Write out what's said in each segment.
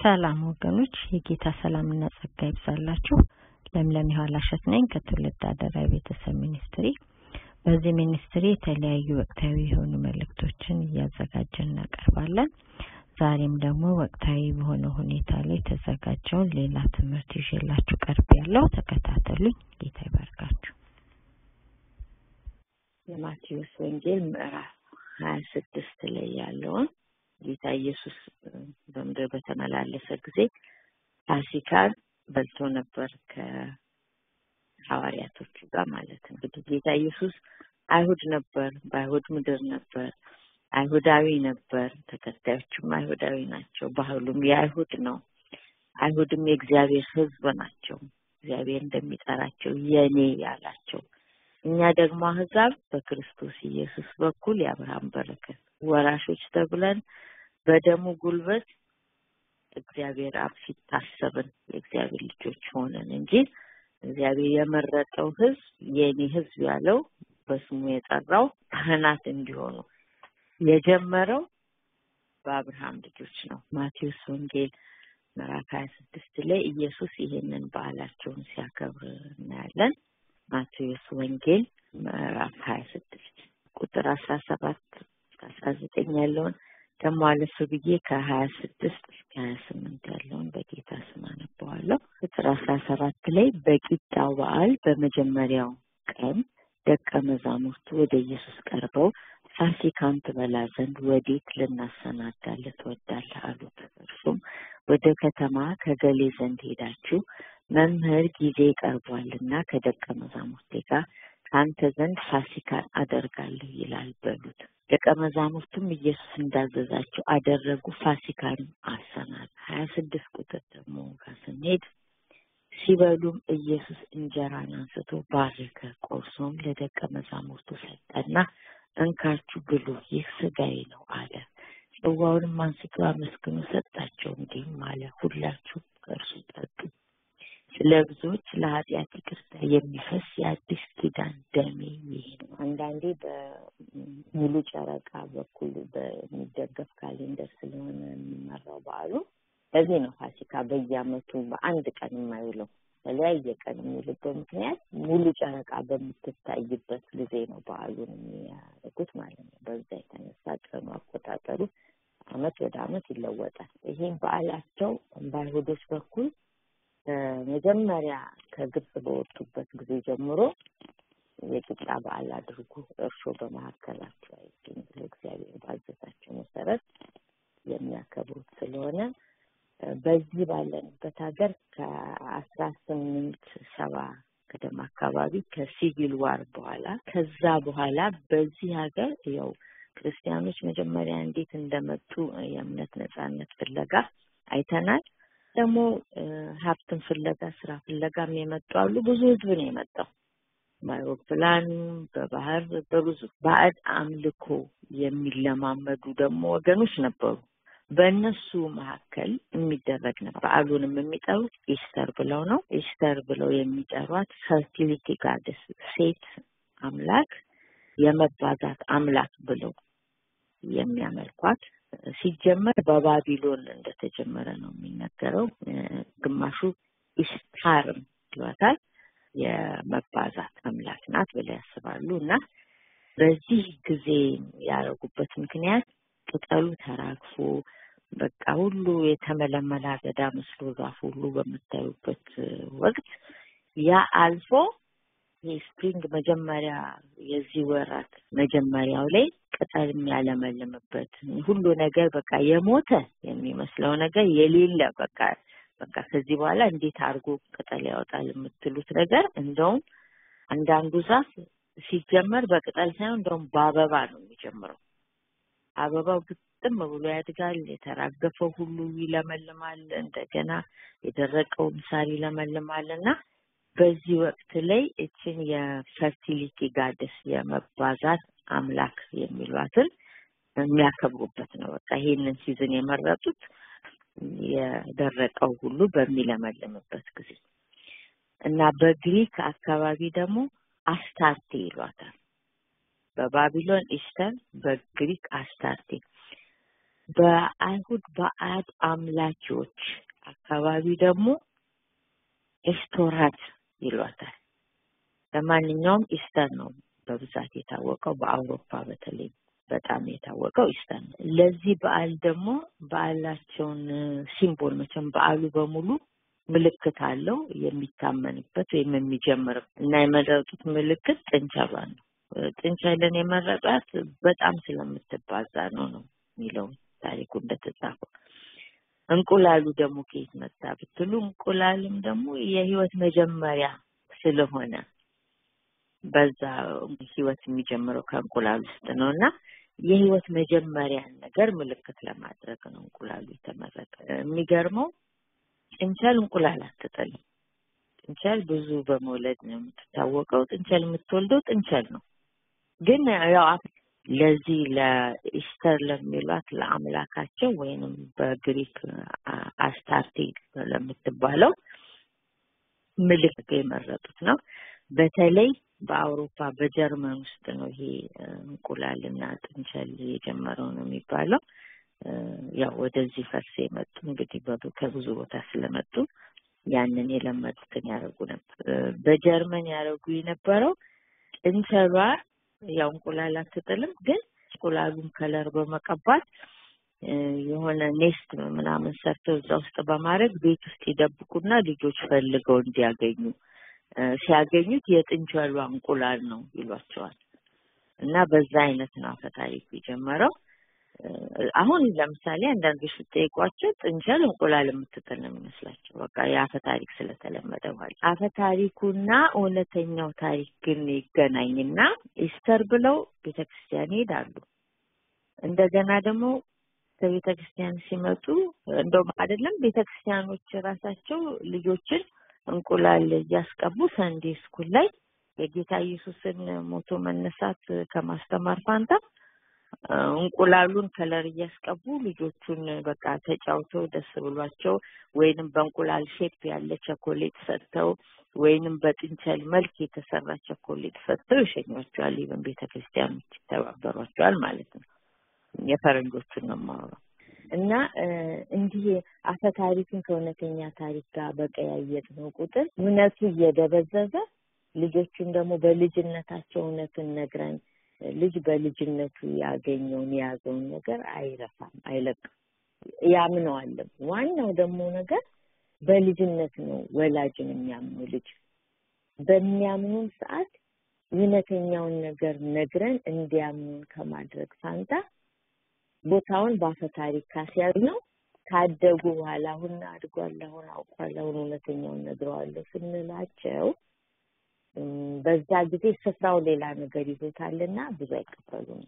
ሰላም ወገኖች፣ የጌታ ሰላምና ጸጋ ይብዛላችሁ። ለምለም የኋላሸት ነኝ ከትውልድ አደራ ቤተሰብ ሚኒስትሪ። በዚህ ሚኒስትሪ የተለያዩ ወቅታዊ የሆኑ መልእክቶችን እያዘጋጀን እናቀርባለን። ዛሬም ደግሞ ወቅታዊ በሆነ ሁኔታ ላይ የተዘጋጀውን ሌላ ትምህርት ይዤላችሁ ቀርብ ያለው ተከታተሉኝ። ጌታ ይባርካችሁ። የማቴዎስ ወንጌል ምዕራፍ ሀያ ስድስት ላይ ያለውን ጌታ ኢየሱስ በምድር በተመላለሰ ጊዜ ፋሲካን በልቶ ነበር ከሐዋርያቶቹ ጋር ማለት ነው። እንግዲህ ጌታ ኢየሱስ አይሁድ ነበር፣ በአይሁድ ምድር ነበር፣ አይሁዳዊ ነበር። ተከታዮቹም አይሁዳዊ ናቸው። ባህሉም የአይሁድ ነው። አይሁድም የእግዚአብሔር ሕዝብ ናቸው። እግዚአብሔር እንደሚጠራቸው የኔ ያላቸው እኛ ደግሞ አህዛብ በክርስቶስ ኢየሱስ በኩል የአብርሃም በረከት ወራሾች ተብለን በደሙ ጉልበት እግዚአብሔር አብ ፊት ታሰብን የእግዚአብሔር ልጆች ሆነን እንጂ እግዚአብሔር የመረጠው ህዝብ የኔ ህዝብ ያለው በስሙ የጠራው ካህናት እንዲሆኑ የጀመረው በአብርሃም ልጆች ነው። ማቴዎስ ወንጌል ምዕራፍ ሀያ ስድስት ላይ ኢየሱስ ይሄንን በዓላቸውን ሲያከብር እናያለን። ማቴዎስ ወንጌል ምዕራፍ ሀያ ስድስት ቁጥር አስራ ሰባት አስራ ዘጠኝ ያለውን ደግሞ አለፍ ብዬ ከሀያ ስድስት እስከ ሀያ ስምንት ያለውን በጌታ ስም አነበዋለሁ። ቁጥር አስራ ሰባት ላይ በቂጣው በዓል በመጀመሪያው ቀን ደቀ መዛሙርቱ ወደ ኢየሱስ ቀርበው ፋሲካን ትበላ ዘንድ ወዴት ልናሰናዳልህ ትወዳለህ አሉት። እርሱም ወደ ከተማ ከገሌ ዘንድ ሄዳችሁ መምህር ጊዜ ቀርቧልና ከደቀ መዛሙርቴ ጋር ከአንተ ዘንድ ፋሲካን አደርጋለሁ ይላል በሉት። ደቀ መዛሙርቱም ኢየሱስ እንዳዘዛቸው አደረጉ፣ ፋሲካን አሰናዱ። ሀያ ስድስት ቁጥር ደግሞ ጋር ስንሄድ ሲበሉም ኢየሱስ እንጀራን አንስቶ ባረከ፣ ቆርሶም ለደቀ መዛሙርቱ ሰጠና እንካችሁ ብሉ፣ ይህ ስጋዬ ነው አለ። ጽዋውንም አንስቶ አመስግኖ ሰጣቸው፣ እንዲህም አለ፣ ሁላችሁ ከእርሱ ጠጡ ስለ ብዙዎች ለኃጢአት ይቅርታ የሚፈስ የአዲስ ኪዳን ደሜ ይሄ ነው። አንዳንዴ በሙሉ ጨረቃ በኩል በሚደገፍ ካሌንደር ስለሆነ የሚመራው በዓሉ ለዚህ ነው ፋሲካ በየዓመቱ በአንድ ቀን የማይውለው በተለያየ ቀን የሚውልበት ምክንያት ሙሉ ጨረቃ በምትታይበት ጊዜ ነው በዓሉን የሚያደርጉት ማለት ነው። በዛ የተነሳ ቀኑ አቆጣጠሩ አመት ወደ አመት ይለወጣል። ይሄም በዓላቸው በአይሁዶች በኩል መጀመሪያ ከግብጽ በወጡበት ጊዜ ጀምሮ የቂጣ በዓል አድርጉ፣ እርሾ በመካከላቸው አይገኝ ብሎ እግዚአብሔር ባዘዛቸው መሰረት የሚያከብሩት ስለሆነ በዚህ ባለንበት ሀገር ከአስራ ስምንት ሰባ ቅደም አካባቢ ከሲቪል ዋር በኋላ ከዛ በኋላ በዚህ ሀገር ያው ክርስቲያኖች መጀመሪያ እንዴት እንደመጡ የእምነት ነጻነት ፍለጋ አይተናል። ደግሞ ሀብትን ፍለጋ ስራ ፍለጋም የመጡ አሉ። ብዙ ህዝብ ነው የመጣው በአውሮፕላን በባህር በብዙ ባዕድ አምልኮ የሚለማመዱ ደግሞ ወገኖች ነበሩ። በእነሱ መካከል የሚደረግ ነበር። በዓሉንም የሚጠሩት ኢስተር ብለው ነው። ኢስተር ብለው የሚጠሯት ፈርቲሊቲ ጋደስ ሴት አምላክ የመባዛት አምላክ ብለው የሚያመልኳት ሲጀመር በባቢሎን እንደተጀመረ ነው የሚነገረው። ግማሹ ኢስታርም ይሏታል የመባዛት አምላክ ናት ብለው ያስባሉ። እና በዚህ ጊዜ ያደረጉበት ምክንያት ቅጠሉ ተራግፎ በቃ ሁሉ የተመለመለ አገዳ መስሎ ዛፍ ሁሉ በምታዩበት ወቅት ያ አልፎ የስፕሪንግ መጀመሪያ የዚህ ወራት መጀመሪያው ላይ ቅጠል የሚያለመልምበት ሁሉ ነገር በቃ የሞተ የሚመስለው ነገር የሌለ በቃ በቃ ከዚህ በኋላ እንዴት አድርጎ ቅጠል ያወጣል የምትሉት ነገር እንደውም አንዳንዱ ዛፍ ሲጀመር በቅጠል ሳይሆን እንደውም በአበባ ነው የሚጀምረው። አበባው ግጥም ብሎ ያድጋል። የተራገፈው ሁሉ ይለመልማል። እንደገና የደረቀውም ሳር ይለመልማል እና በዚህ ወቅት ላይ እችን የፈርቲሊቲ ጋደስ የመባዛት አምላክ የሚሏትን የሚያከብሩበት ነው። በቃ ይሄንን ሲዝን የመረጡት የደረቀው ሁሉ በሚለመልምበት ጊዜ እና በግሪክ አካባቢ ደግሞ አስታርቴ ይሏታል። በባቢሎን ኢስተር፣ በግሪክ አስታርቴ። በአይሁድ ባዕድ አምላኪዎች አካባቢ ደግሞ ኤስቶራት ይሏታል። ለማንኛውም ኢስተር ነው በብዛት የታወቀው በአውሮፓ በተለይ በጣም የታወቀው ኢስተር ነው። ለዚህ በዓል ደግሞ በዓላቸውን ሲምቦል መቼም በዓሉ በሙሉ ምልክት አለው የሚታመንበት ወይም የሚጀምር እና የመረጡት ምልክት ጥንቸሏን ነው። ጥንቸልን የመረጧት በጣም ስለምትባዛ ነው ነው የሚለው ታሪኩ እንደተጻፈው። እንቁላሉ ደግሞ ከየት መጣ ብትሉ እንቁላልም ደግሞ የህይወት መጀመሪያ ስለሆነ በዛ ህይወት የሚጀምረው ከእንቁላል ውስጥ ነው እና የህይወት መጀመሪያን ነገር ምልክት ለማድረግ ነው እንቁላሉ የተመረጠ። የሚገርመው ጥንቸል እንቁላል አትጥልም። ጥንቸል ብዙ በመውለድ ነው የምትታወቀው። ጥንቸል የምትወልደው ጥንቸል ነው። ግን ያው ለዚህ ለኢስተር ለሚሏት ለአምላካቸው ወይንም በግሪክ አስታርቴ ለምትባለው ምልክት የመረጡት ነው። በተለይ በአውሮፓ በጀርመን ውስጥ ነው ይሄ እንቁላልና ጥንቸል የጀመረው ነው የሚባለው። ያው ወደዚህ ፈርስ የመጡ እንግዲህ ከብዙ ቦታ ስለመጡ ያንን የለመዱትን ያደርጉ ነበር። በጀርመን ያደርጉ የነበረው ጥንቸሏ ያው እንቁላል አትጥልም፣ ግን እንቁላሉን ከለር በመቀባት የሆነ ኔስት ምናምን ሰርተው እዛ ውስጥ በማድረግ ቤት ውስጥ ይደብቁና ልጆች ፈልገው እንዲያገኙ ሲያገኙት የጥንቸሏ እንቁላል ነው ይሏቸዋል። እና በዛ አይነት ነው አፈ ታሪኩ የጀመረው። አሁን ለምሳሌ አንዳንዶች ስትጠይቋቸው ጥንቸል እንቁላል የምትጥል ነው የሚመስላቸው። በቃ የአፈ ታሪክ ስለተለመደ ማለት አፈ ታሪኩና እውነተኛው ታሪክ ግን ይገናኝና ኢስተር ብለው ቤተክርስቲያን ይሄዳሉ። እንደገና ደግሞ ከቤተ ክርስቲያን ሲመጡ እንደውም አይደለም ቤተ ክርስቲያኖች ራሳቸው ልጆችን እንቁላል እያስቀቡ ሰንዴ ስኩል ላይ የጌታ ኢየሱስን ሞቶ መነሳት ከማስተማር ፋንታ እንቁላሉን ከለር እያስቀቡ ልጆቹን በቃ ተጫውተው ደስ ብሏቸው ወይንም በእንቁላል ሼፕ ያለ ቸኮሌት ሰጥተው ወይንም በጥንቸል መልክ የተሰራ ቸኮሌት ሰጥተው ይሸኟቸዋል። ይብን ቤተ ክርስቲያኖች ይተባበሯቸዋል ማለት ነው። የፈረንጆቹን ነው የማወራው። እና እንዲህ አፈ ታሪክን ከእውነተኛ ታሪክ ጋር በቀያየጥ ነው ቁጥር እውነቱ እየደበዘዘ ልጆቹን ደግሞ በልጅነታቸው እውነትን ነግረን ልጅ በልጅነቱ ያገኘውን የያዘውን ነገር አይረሳም፣ አይለቅም፣ ያምነዋልም። ዋናው ደግሞ ነገር በልጅነት ነው ወላጅን የሚያምኑ ልጅ በሚያምኑን ሰዓት እውነተኛውን ነገር ነግረን እንዲያምኑን ከማድረግ ፋንታ ቦታውን በአፈ ታሪክ ካስያዝ ነው ካደጉ በኋላ አሁን አድጓል፣ አሁን አውቋል፣ አሁን እውነተኛውን ነግረዋለሁ ስንላቸው በዛ ጊዜ ስፍራው ሌላ ነገር ይዞታልና ብዙ አይቀበሉም።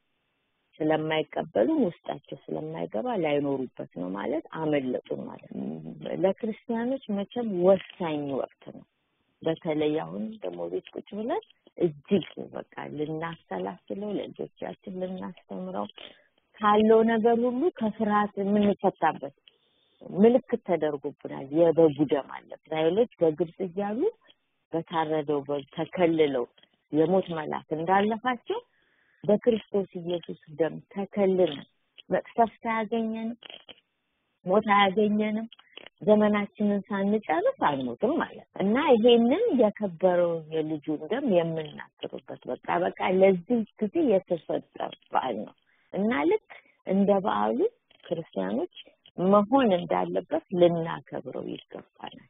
ስለማይቀበሉ ውስጣቸው ስለማይገባ ላይኖሩበት ነው ማለት አመለጡን ማለት ነው። ለክርስቲያኖች መቼም ወሳኝ ወቅት ነው። በተለይ አሁን ደግሞ ቤት ቁጭ ብለን እጅግ በቃ ልናሰላስለው ለልጆቻችን ልናስተምረው ካለው ነገር ሁሉ ከፍርሃት የምንፈታበት ምልክት ተደርጎብናል። የበጉ ደም አለ። እስራኤሎች በግብጽ እያሉ በታረደው በግ ተከልለው የሞት መልአክ እንዳለፋቸው በክርስቶስ ኢየሱስ ደም ተከልለን መቅሰፍት አያገኘንም፣ ሞት አያገኘንም። ዘመናችንን ሳንጨርስ አንሞትም ማለት እና ይሄንን የከበረው የልጁን ደም የምናስርበት በቃ በቃ ለዚህ ጊዜ የተሰጠ በዓል ነው እና ልክ እንደ በዓሉ ክርስቲያኖች መሆን እንዳለበት ልናከብረው ይገባናል።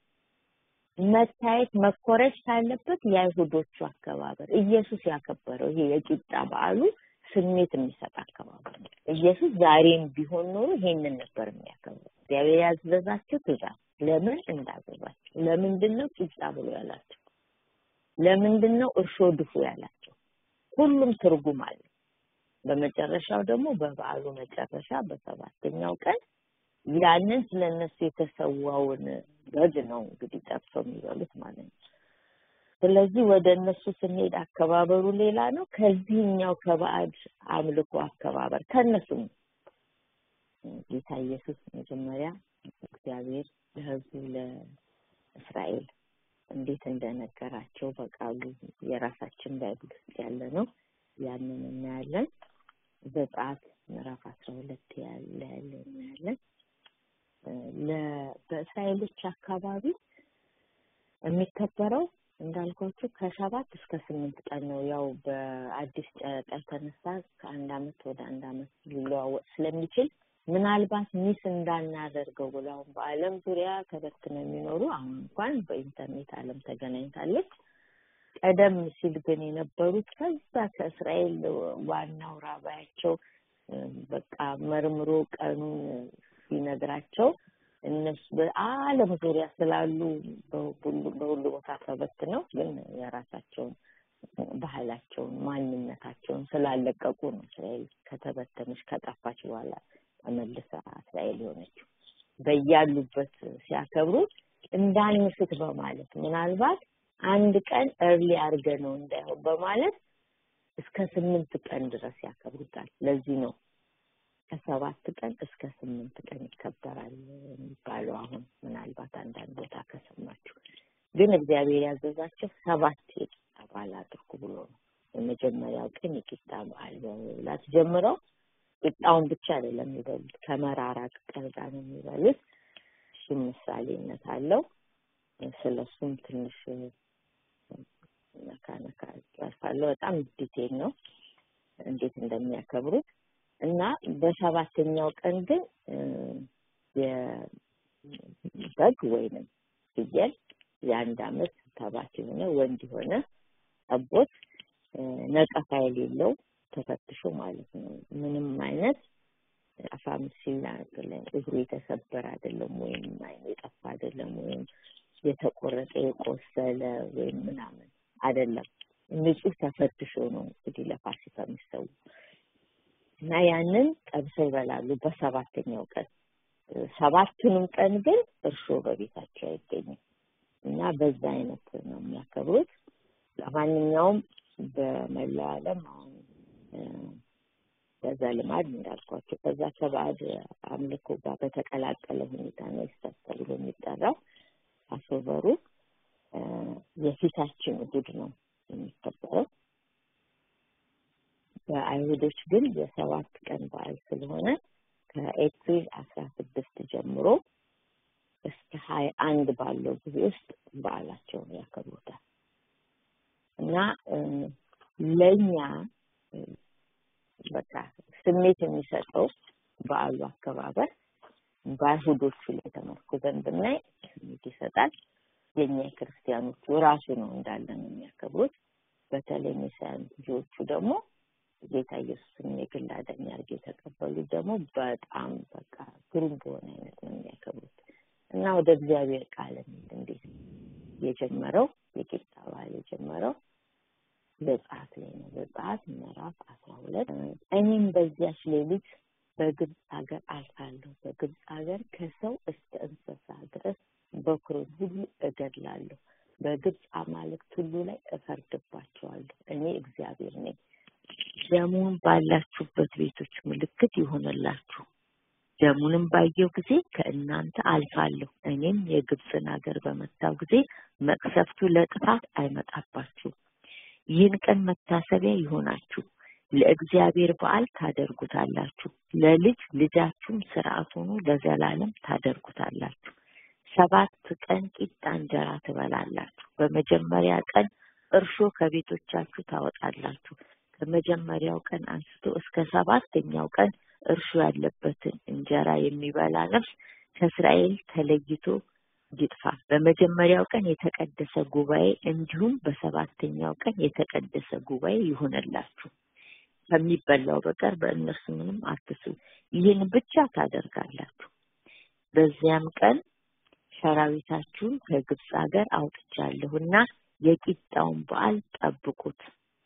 መታየት መኮረጅ ካለበት የአይሁዶቹ አከባበር ኢየሱስ ያከበረው ይሄ የቂጣ በዓሉ ስሜት የሚሰጥ አከባበር ነው። ኢየሱስ ዛሬም ቢሆን ኖሮ ይሄንን ነበር የሚያከብረው። እግዚአብሔር ያዘዛቸው ትእዛዝ ለምን እንዳዘዛቸው፣ ለምንድን ነው ቂጣ ብሎ ያላቸው፣ ለምንድን ነው እርሾ ድፉ ያላቸው፣ ሁሉም ትርጉም አለው። በመጨረሻው ደግሞ በበዓሉ መጨረሻ በሰባተኛው ቀን ያንን ስለነሱ የተሰዋውን በግ ነው እንግዲህ ጠብሰው የሚበሉት ማለት ነው። ስለዚህ ወደ እነሱ ስንሄድ አከባበሩ ሌላ ነው። ከዚህኛው ከባዕድ አምልኮ አከባበር ከእነሱም ጌታ ኢየሱስ መጀመሪያ እግዚአብሔር ለሕዝቡ ለእስራኤል እንዴት እንደነገራቸው በቃሉ የራሳችን ባይብል ውስጥ ያለ ነው። ያንን እናያለን። ዘጸአት ምዕራፍ አስራ ሁለት ያለ ያለ እናያለን። በእስራኤሎች አካባቢ የሚከበረው እንዳልኳችሁ ከሰባት እስከ ስምንት ቀን ነው። ያው በአዲስ ጨረቃ የተነሳ ከአንድ አመት ወደ አንድ አመት ሊለዋወጥ ስለሚችል ምናልባት ሚስ እንዳናደርገው ብሎ አሁን በዓለም ዙሪያ ተበትነው የሚኖሩ አሁን እንኳን በኢንተርኔት ዓለም ተገናኝታለች። ቀደም ሲል ግን የነበሩት ከዛ ከእስራኤል ዋናው ራባያቸው በቃ መርምሮ ቀኑን ሲነግራቸው እነሱ በዓለም ዙሪያ ስላሉ በሁሉ ቦታ ተበትነው ግን የራሳቸውን ባህላቸውን ማንነታቸውን ስላለቀቁ ነው እስራኤል ከተበተነች ከጠፋች በኋላ ተመልሳ እስራኤል የሆነችው። በያሉበት ሲያከብሩ እንዳንስት በማለት ምናልባት አንድ ቀን እርሊ አድርገ ነው እንዳይሆን በማለት እስከ ስምንት ቀን ድረስ ያከብሩታል። ለዚህ ነው ከሰባት ቀን እስከ ስምንት ቀን ይከበራል የሚባለው። አሁን ምናልባት አንዳንድ ቦታ ከሰማችሁ፣ ግን እግዚአብሔር ያዘዛቸው ሰባት የቂጣ በዓል አድርጉ ብሎ ነው። የመጀመሪያው ቀን የቂጣ በዓል በመብላት ጀምረው ቂጣውን ብቻ አይደለም የሚበሉት፣ ከመራራ ቅጠል ጋር ነው የሚበሉት። እሱም ምሳሌነት አለው። ስለ እሱም ትንሽ ነካ ነካ ያልፋለሁ። በጣም ዲቴል ነው እንዴት እንደሚያከብሩት እና በሰባተኛው ቀን ግን የበግ ወይንም ፍየል የአንድ አመት ተባት የሆነ ወንድ የሆነ ጠቦት ነቀፋ የሌለው ተፈትሾ ማለት ነው። ምንም አይነት አፋም ሲናገር እግሩ የተሰበረ አይደለም፣ ወይም አይኑ የጠፋ አይደለም፣ ወይም የተቆረጠ የቆሰለ ወይም ምናምን አይደለም። ንጹህ ተፈትሾ ነው እንግዲህ ለፋሲካ የሚሰው እና ያንን ጠብሰው ይበላሉ በሰባተኛው ቀን። ሰባቱንም ቀን ግን እርሾ በቤታቸው አይገኝም እና በዛ አይነት ነው የሚያከብሩት። ለማንኛውም በመላው ዓለም አሁን በዛ ልማድ እንዳልኳቸው ከዛ ከባዕድ አምልኮ ጋር በተቀላቀለ ሁኔታ ነው ይስተር ተብሎ የሚጠራው። አሶበሩ የፊታችን እሑድ ነው የሚከበረው። በአይሁዶች ግን የሰባት ቀን በዓል ስለሆነ ከኤፕሪል አስራ ስድስት ጀምሮ እስከ ሀያ አንድ ባለው ጊዜ ውስጥ በዓላቸውን ያከብሩታል እና ለእኛ በቃ ስሜት የሚሰጠው በዓሉ አከባበር በአይሁዶቹ ላይ ተመርኩዘን ብናይ ስሜት ይሰጣል። የኛ የክርስቲያኖቹ ራሱ ነው እንዳለ ነው የሚያከብሩት። በተለይ ሜሳያን ልጆቹ ደግሞ ጌታ ኢየሱስን የግል አዳኝ አድርገው የተቀበሉት ደግሞ በጣም በቃ ግሩም በሆነ አይነት ነው የሚያከብሩት እና ወደ እግዚአብሔር ቃል እንዴት የጀመረው የቂጣ በዓል የጀመረው ዘጸአት ላይ ነው። ዘጸአት ምዕራፍ አስራ ሁለት እኔም በዚያች ሌሊት በግብፅ ሀገር አልፋለሁ። በግብፅ ሀገር ከሰው እስከ እንስሳ ድረስ በኩርን ሁሉ እገድላለሁ። በግብፅ አማልክት ሁሉ ላይ እፈርድባቸዋለሁ። እኔ እግዚአብሔር ነኝ። ደሙን ባላችሁበት ቤቶች ምልክት ይሆንላችሁ። ደሙንም ባየው ጊዜ ከእናንተ አልፋለሁ። እኔም የግብፅን ሀገር በመታው ጊዜ መቅሰፍቱ ለጥፋት አይመጣባችሁም። ይህን ቀን መታሰቢያ ይሆናችሁ፣ ለእግዚአብሔር በዓል ታደርጉታላችሁ። ለልጅ ልጃችሁም ስርዓት ሆኖ ለዘላለም ታደርጉታላችሁ። ሰባት ቀን ቂጣ እንጀራ ትበላላችሁ። በመጀመሪያ ቀን እርሾ ከቤቶቻችሁ ታወጣላችሁ። ከመጀመሪያው ቀን አንስቶ እስከ ሰባተኛው ቀን እርሾ ያለበትን እንጀራ የሚበላ ነፍስ ከእስራኤል ተለይቶ ይጥፋ። በመጀመሪያው ቀን የተቀደሰ ጉባኤ እንዲሁም በሰባተኛው ቀን የተቀደሰ ጉባኤ ይሆንላችሁ። ከሚበላው በቀር በእነርሱ ምንም አትስሩ። ይህን ብቻ ታደርጋላችሁ። በዚያም ቀን ሰራዊታችሁን ከግብፅ ሀገር አውጥቻለሁና የቂጣውን በዓል ጠብቁት።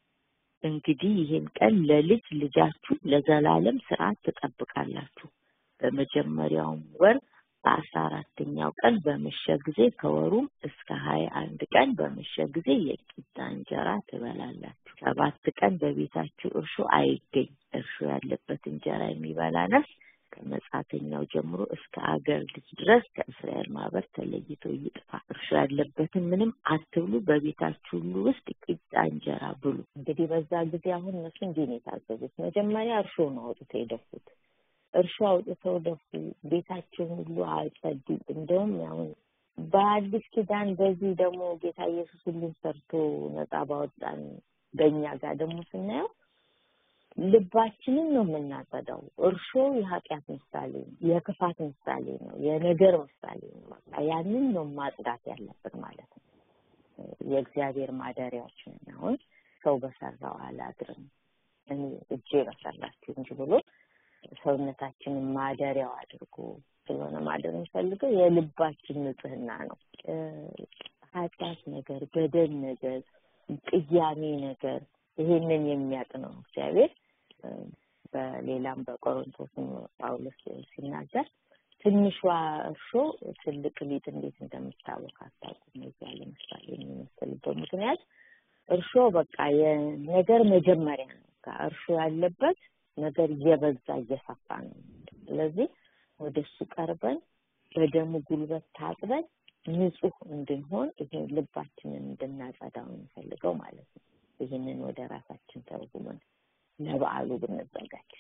እንግዲህ ይህን ቀን ለልጅ ልጃችሁ ለዘላለም ስርዓት ትጠብቃላችሁ። በመጀመሪያውም ወር በአስራ አራተኛው ቀን በመሸ ጊዜ ከወሩም እስከ ሀያ አንድ ቀን በመሸ ጊዜ የቂጣ እንጀራ ትበላላችሁ። ሰባት ቀን በቤታችሁ እርሾ አይገኝ። እርሾ ያለበት እንጀራ የሚበላ ነፍስ ከመጻተኛው ጀምሮ እስከ አገር ልጅ ድረስ ከእስራኤል ማህበር ተለይቶ ይጥፋ። እርሾ ያለበትን ምንም አትብሉ፣ በቤታችሁ ሁሉ ውስጥ ቂጣ እንጀራ ብሉ። እንግዲህ በዛ ጊዜ አሁን እነሱ እንዲህ ነው የታዘዙት። መጀመሪያ እርሾ ነው አውጥተው የደፉት። እርሾ አውጥተው ደፉ። ቤታቸውን ሁሉ አጸዱ። እንደውም አሁን በአዲስ ኪዳን በዚህ ደግሞ ጌታ ኢየሱስ ሁሉን ሰርቶ ነጻ ባወጣን በእኛ ጋር ደግሞ ስናየው ልባችንን ነው የምናጸዳው። እርሾ የኃጢአት ምሳሌ ነው፣ የክፋት ምሳሌ ነው፣ የነገር ምሳሌ ነው። በቃ ያንን ነው ማጽዳት ያለብን ማለት ነው። የእግዚአብሔር ማደሪያዎች ነን። አሁን ሰው በሰራው አላድርም እኔ እጄ በሰራችሁ እንጂ ብሎ ሰውነታችንን ማደሪያው አድርጎ ስለሆነ ማደር የሚፈልገው የልባችን ንጽህና ነው። ኃጢአት ነገር፣ በደል ነገር፣ ቅያሜ ነገር ይሄንን የሚያውቅ ነው እግዚአብሔር። በሌላም በቆሮንቶስም ጳውሎስ ሲናገር ትንሿ እርሾ ትልቅ ሊጥ እንዴት እንደምታወቅ አታውቁም። እዚያ ለምሳሌ የሚመስልበት ምክንያት እርሾ በቃ የነገር መጀመሪያ ነው። እርሾ ያለበት ነገር እየበዛ እየሰፋ ነው። ስለዚህ ወደ እሱ ቀርበን በደሙ ጉልበት ታጥበን ንጹህ እንድንሆን ይሄ ልባችንን እንድናጸዳው የሚፈልገው ማለት ነው። ይህንን ወደ ራሳችን ተርጉመን ለበዓሉ ብንዘጋጅ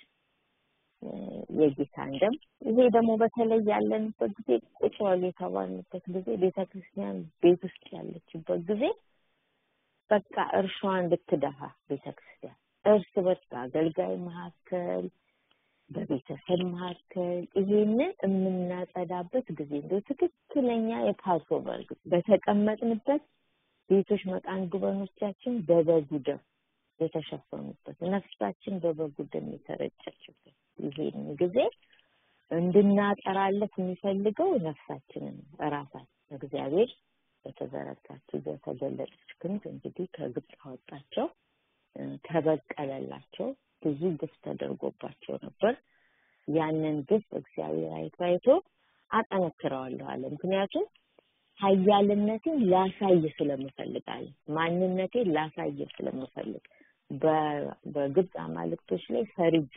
የጌታን ደም ይሄ ደግሞ በተለይ ያለንበት ጊዜ ቁጭ በሉ የተባልንበት ጊዜ ቤተ ክርስቲያን ቤት ውስጥ ያለችበት ጊዜ በቃ እርሻዋን ልትደፋ ቤተ ክርስቲያን እርስ በርስ በአገልጋይ መካከል በቤተሰብ መካከል ይሄንን የምናጸዳበት ጊዜ እንደው ትክክለኛ የፓስኦቨር በተቀመጥንበት ቤቶች መቃን ጉበኖቻችን በበጉ ደም የተሸፈኑበት ነፍሳችን በበጉ ደም የተረጨችበት ይሄን ጊዜ እንድናጠራለት የሚፈልገው ነፍሳችንን ራሳችን እግዚአብሔር በተዘረጋችው በተገለጠች ክንድ እንግዲህ ከግብፅ አወጣቸው፣ ተበቀለላቸው። ብዙ ግፍ ተደርጎባቸው ነበር። ያንን ግፍ እግዚአብሔር አይቶ አይቶ አጠነክረዋለሁ አለ። ምክንያቱም ኃያልነቴን ላሳይ ስለምፈልግ አለ። ማንነቴን ላሳይ ስለምፈልግ በግብፅ አማልክቶች ላይ ፈርጄ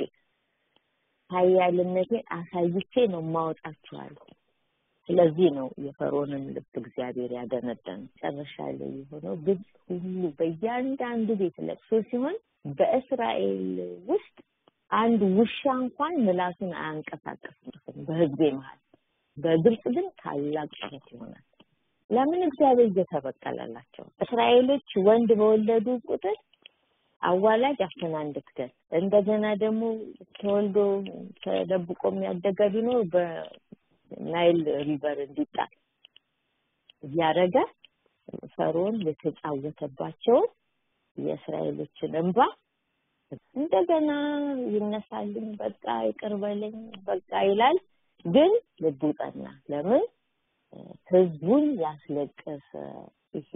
ኃያልነቴን አሳይቼ ነው ማወጣችኋል። ስለዚህ ነው የፈርዖንን ልብ እግዚአብሔር ያደነደነ። መጨረሻ ላይ የሆነው ግብፅ ሁሉ በእያንዳንዱ ቤት ለቅሶ ሲሆን በእስራኤል ውስጥ አንድ ውሻ እንኳን ምላሱን አያንቀሳቀስም በህዝቤ መሀል። በግብፅ ግን ታላቅ ጩኸት ይሆናል። ለምን እግዚአብሔር እየተበቀለላቸው እስራኤሎች ወንድ በወለዱ ቁጥር አዋላጅ አፍና እንድትገል እንደገና ደግሞ ተወልዶ ተደብቆ የሚያደገ ቢኖር በናይል ሪቨር እንዲጣል እያደረገ ፈርዖን የተጫወተባቸውን የእስራኤሎችን እንባ እንደገና ይነሳልኝ፣ በቃ ይቅር በለኝ፣ በቃ ይላል። ግን ልቡ ጠና። ለምን ህዝቡን ያስለቀሰ ይሄ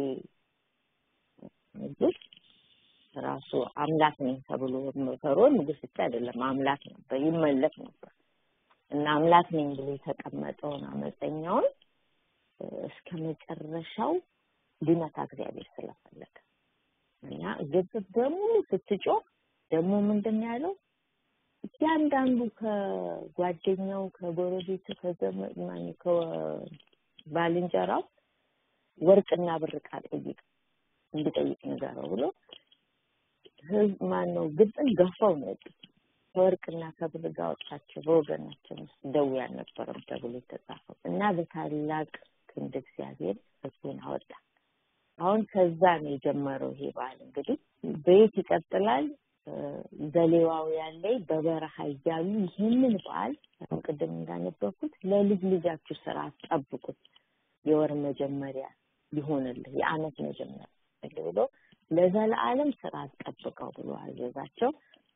ንጉስ ራሱ አምላክ ነኝ ተብሎ ፈርዖን ንጉስ ብቻ አይደለም አምላክ ነበር፣ ይመለክ ነበር እና አምላክ ነኝ ብሎ የተቀመጠውን አመፀኛውን እስከ መጨረሻው ሊመታ እግዚአብሔር ስለፈለገ እና ግብፅ በሙሉ ስትጮህ ደግሞ ምንድን ነው ያለው? እያንዳንዱ ከጓደኛው ከጎረቤቱ ከዘመድ ማን ከባልንጀራው ወርቅና ብር ዕቃ ጠይቅ እንዲጠይቅ ንገረው ብሎ ህዝብ ማን ነው ግብፅን ገፋው ነው የወጡት። ከወርቅና ከብር ጋር ወጣቸው በወገናቸው ውስጥ ደዌ አልነበረም ተብሎ የተጻፈው እና በታላቅ ክንድ እግዚአብሔር ህዝቡን አወጣ። አሁን ከዛ ነው የጀመረው ይሄ በዓል እንግዲህ በየት ይቀጥላል? በሌዋውያን ላይ በበረሃ እያሉ ይህንን በዓል አሁን ቅድም እንዳነበብኩት ለልጅ ልጃችሁ ስርዓት ጠብቁት፣ የወር መጀመሪያ ሊሆንልህ የአመት መጀመሪያ ብሎ ለዘላለም ስርዓት ጠብቀው ብሎ አዘዛቸው።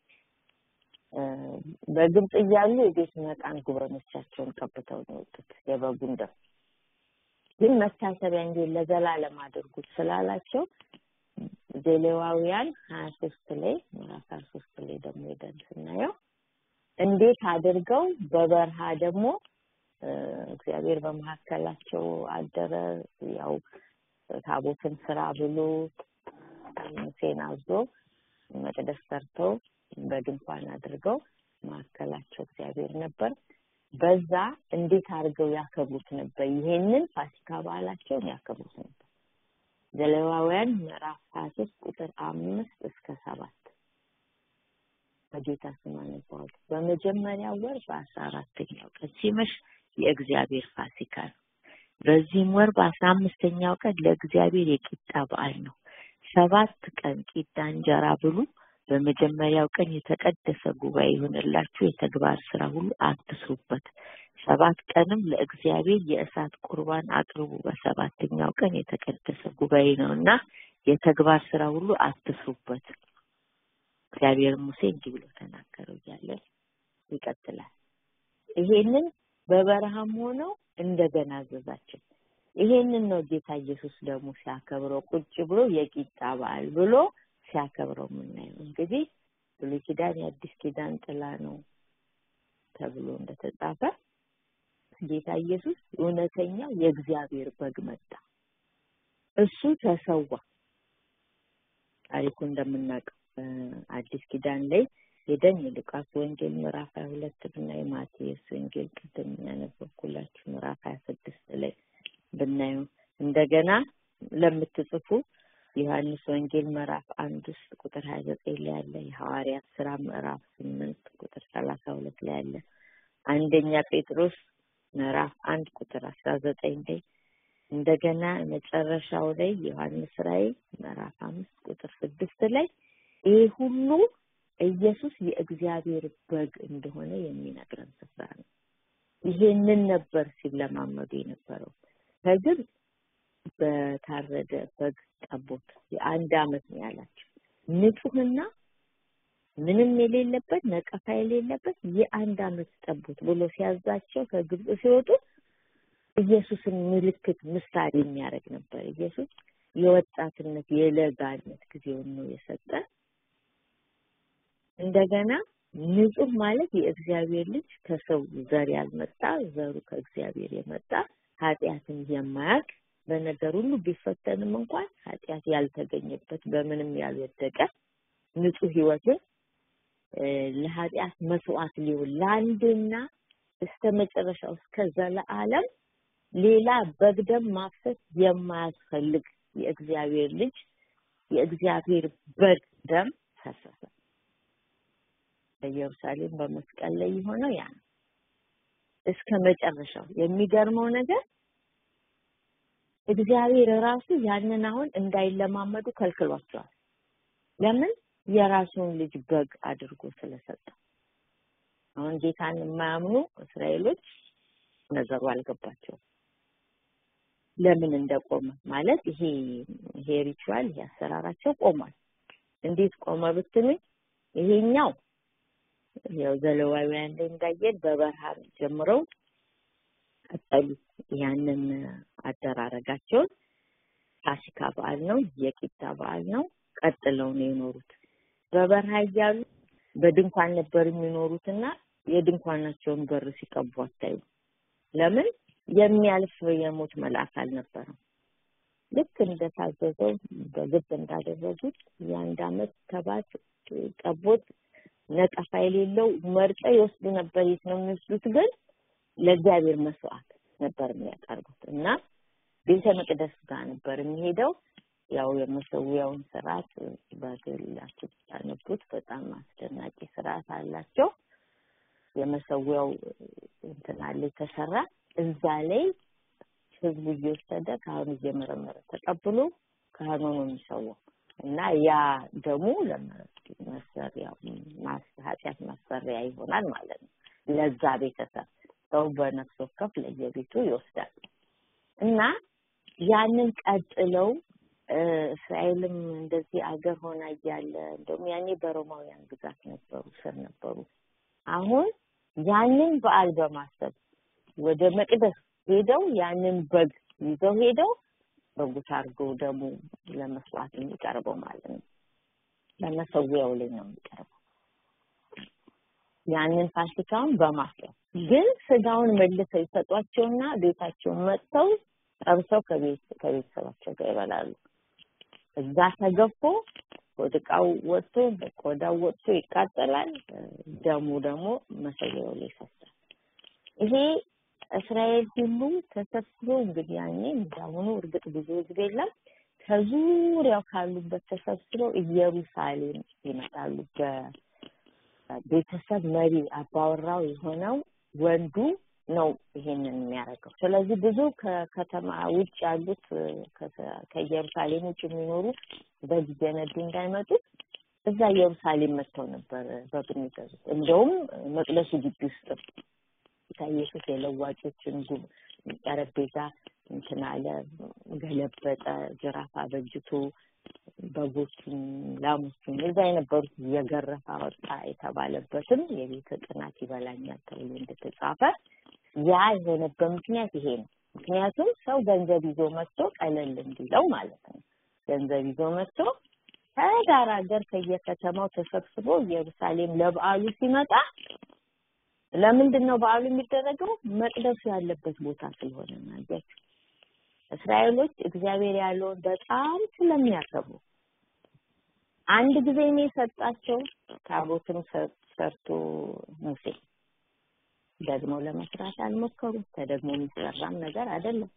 በግብፅ እያሉ የቤት መቃን ጉበኖቻቸውን ቀብተው ነው የወጡት የበጉን ደም ግን መታሰቢያ እንጂ ለዘላለም አድርጉት ስላላቸው ዘሌዋውያን ሀያ ሶስት ላይ ምዕራፍ ሀያ ሶስት ላይ ደግሞ ሄደን ስናየው እንዴት አድርገው በበረሃ ደግሞ እግዚአብሔር በመካከላቸው አደረ። ያው ታቦትን ስራ ብሎ ሙሴን አዞ መቅደስ ሰርተው በድንኳን አድርገው መካከላቸው እግዚአብሔር ነበር። በዛ እንዴት አድርገው ያከብሩት ነበር? ይሄንን ፋሲካ በዓላቸውን ያከብሩት ነበር። ዘሌዋውያን ምዕራፍ ሀያ ሶስት ቁጥር አምስት እስከ ሰባት በጌታ ስም አነባዋለሁ። በመጀመሪያው ወር በአስራ አራተኛው ቀን ሲመሽ የእግዚአብሔር ፋሲካ ነው። በዚህም ወር በአስራ አምስተኛው ቀን ለእግዚአብሔር የቂጣ በዓል ነው። ሰባት ቀን ቂጣ እንጀራ ብሉ። በመጀመሪያው ቀን የተቀደሰ ጉባኤ ይሆንላችሁ፣ የተግባር ስራ ሁሉ አትስሩበት። ሰባት ቀንም ለእግዚአብሔር የእሳት ቁርባን አቅርቡ። በሰባተኛው ቀን የተቀደሰ ጉባኤ ነው እና የተግባር ስራ ሁሉ አትስሩበት። እግዚአብሔር ሙሴ እንዲህ ብሎ ተናገረው እያለ ይቀጥላል። ይሄንን በበረሃም ሆነው እንደገና አዘዛቸው። ይሄንን ነው ጌታ ኢየሱስ ደግሞ ሲያከብረው ቁጭ ብሎ የቂጣ በዓል ብሎ ሲያከብረው የምናየው። እንግዲህ ብሉይ ኪዳን የአዲስ ኪዳን ጥላ ነው ተብሎ እንደተጻፈ ጌታ ኢየሱስ እውነተኛው የእግዚአብሔር በግ መጣ። እሱ ተሰዋ። ታሪኩ እንደምናውቀው አዲስ ኪዳን ላይ ሄደን የሉቃስ ወንጌል ምዕራፍ ሀያ ሁለት ብናይ ማቴዎስ ወንጌል ቅድም ያነበብኩላችሁ ምዕራፍ ሀያ ስድስት ላይ ብናየው እንደገና ለምትጽፉ ዮሐንስ ወንጌል ምዕራፍ አንድ ውስጥ ቁጥር ሀያ ዘጠኝ ላይ ያለ የሐዋርያት ስራ ምዕራፍ ስምንት ቁጥር ሰላሳ ሁለት ላይ ያለ አንደኛ ጴጥሮስ ምዕራፍ አንድ ቁጥር አስራ ዘጠኝ ላይ እንደገና መጨረሻው ላይ ዮሐንስ ራእይ ምዕራፍ አምስት ቁጥር ስድስት ላይ ይህ ሁሉ ኢየሱስ የእግዚአብሔር በግ እንደሆነ የሚነግረን ስፍራ ነው። ይሄንን ነበር ሲለማመዱ የነበረው ከግብፅ በታረደ በግ ጠቦት የአንድ አመት ነው ያላቸው ንጹህና ምንም የሌለበት ነቀፋ የሌለበት የአንድ አመት ጠቦት ብሎ ሲያዛቸው ከግብፅ ሲወጡ ኢየሱስን ምልክት ምሳሌ የሚያደርግ ነበር። ኢየሱስ የወጣትነት የለጋነት ጊዜውን ነው የሰጠ። እንደገና ንጹህ ማለት የእግዚአብሔር ልጅ ከሰው ዘር ያልመጣ ዘሩ ከእግዚአብሔር የመጣ ኃጢአትን የማያውቅ በነገር ሁሉ ቢፈተንም እንኳን ኃጢአት ያልተገኘበት በምንም ያልወደቀ ንጹህ ህይወትን ለኃጢአት መስዋዕት ሊሆን ለአንድና እስከ መጨረሻው እስከ ዘለዓለም ሌላ በግደም ማፍሰስ የማያስፈልግ የእግዚአብሔር ልጅ የእግዚአብሔር በግ ደም ፈሰሰ። በኢየሩሳሌም በመስቀል ላይ የሆነው ያ ነው። እስከ መጨረሻው የሚገርመው ነገር እግዚአብሔር ራሱ ያንን አሁን እንዳይለማመዱ ከልክሏቸዋል። ለምን? የራሱን ልጅ በግ አድርጎ ስለሰጠው። አሁን ጌታን የማያምኑ እስራኤሎች ነገሩ አልገባቸውም። ለምን እንደቆመ ማለት ይሄ ይሄ ሪቹዋል ይሄ አሰራራቸው ቆሟል። እንዴት ቆመ ብትሉኝ ይሄኛው ያው ዘሌዋውያን ላይ እንዳየን በበረሃ ጀምረው ቀጠሉት። ያንን አደራረጋቸውን ፋሲካ በዓል ነው፣ የቂጣ በዓል ነው። ቀጥለው ነው የኖሩት። በበረሃ እያሉ በድንኳን ነበር የሚኖሩትና የድንኳናቸውን በር ሲቀቡ አታዩ። ለምን? የሚያልፍ የሞት መልአክ አልነበረም። ልክ እንደታዘዘው በግብ እንዳደረጉት የአንድ አመት ተባት ጠቦት ነቀፋ የሌለው መርጠው ይወስዱ ነበር። የት ነው የሚወስዱት? ግን ለእግዚአብሔር መስዋዕት ነበር የሚያቀርቡት እና ቤተ መቅደስ ጋር ነበር የሚሄደው። ያው የመሰዊያውን ስርዓት በግላችሁ ብታነቡት በጣም አስደናቂ ስርዓት አላቸው። የመሰዊያው እንትን አለ የተሰራ እዛ ላይ ህዝቡ እየወሰደ ካህኑ እየመረመረ ተቀብሎ ካህኑ ነው የሚሰዋው እና ያ ደግሞ ለመሰሪያ ኃጢአት ማሰሪያ ይሆናል ማለት ነው። ለዛ ቤተሰብ ሰው በነፍስ ወከፍ ለየቤቱ ይወስዳል እና ያንን ቀጥለው እስራኤልም እንደዚህ አገር ሆና እያለ እንደውም ያኔ በሮማውያን ግዛት ነበሩ ስር ነበሩ። አሁን ያንን በዓል በማሰብ ወደ መቅደስ ሄደው ያንን በግ ይዘው ሄደው በጉት አድርገው ደግሞ ለመስዋዕት የሚቀርበው ማለት ነው። ለመሰዊያው ላይ ነው የሚቀርበው። ያንን ፋሲካውን በማስያዝ ግን ስጋውን መልሰው ይሰጧቸውና ቤታቸውን መጥተው ጠብሰው ከቤት ከቤተሰባቸው ጋር ይበላሉ። እዛ ተገፎ ወድቃው ወጥቶ ቆዳው ወጥቶ ይቃጠላል። ደሙ ደግሞ መሰዊያው ላይ ይፈሳል። ይሄ እስራኤል ሁሉ ተሰብስቦ እንግዲህ ያኔ እንዳሁኑ እርግጥ ብዙ ህዝብ የለም ከዙሪያው ካሉበት ተሰብስበው ኢየሩሳሌም ይመጣሉ። በቤተሰብ መሪ አባወራው የሆነው ወንዱ ነው ይሄንን የሚያደርገው። ስለዚህ ብዙ ከከተማ ውጭ ያሉት ከኢየሩሳሌም ውጭ የሚኖሩ በጊዜ ነዱ እንዳይመጡ እዛ ኢየሩሳሌም መጥተው ነበር በግ የሚገዙት። እንደውም መቅደሱ ግቢ ውስጥ ጌታ ኢየሱስ የለዋጮችን ጉብ ጠረጴዛ እንትን አለ፣ ገለበጠ፣ ጅራፍ አበጅቶ በጎቹን፣ ላሞቹን እዛ የነበሩት እየገረፈ አወጣ የተባለበትም የቤተ ቅናት ይበላኛል ተብሎ እንደተጻፈ ያ የሆነበት ምክንያት ይሄ ነው። ምክንያቱም ሰው ገንዘብ ይዞ መጥቶ ቀለል እንዲለው ማለት ነው። ገንዘብ ይዞ መጥቶ ከዳር ሀገር ከየከተማው ተሰብስቦ ኢየሩሳሌም ለበዓሉ ሲመጣ ለምንድን ነው በዓሉ የሚደረገው? መቅደሱ ያለበት ቦታ ስለሆነ ነው። አያችሁ፣ እስራኤሎች እግዚአብሔር ያለውን በጣም ስለሚያከብሩ አንድ ጊዜ ነው የሰጣቸው። ታቦትም ሰርቶ ሙሴ ደግሞ ለመስራት አልሞከሩም። ተደግሞ የሚሰራም ነገር አይደለም።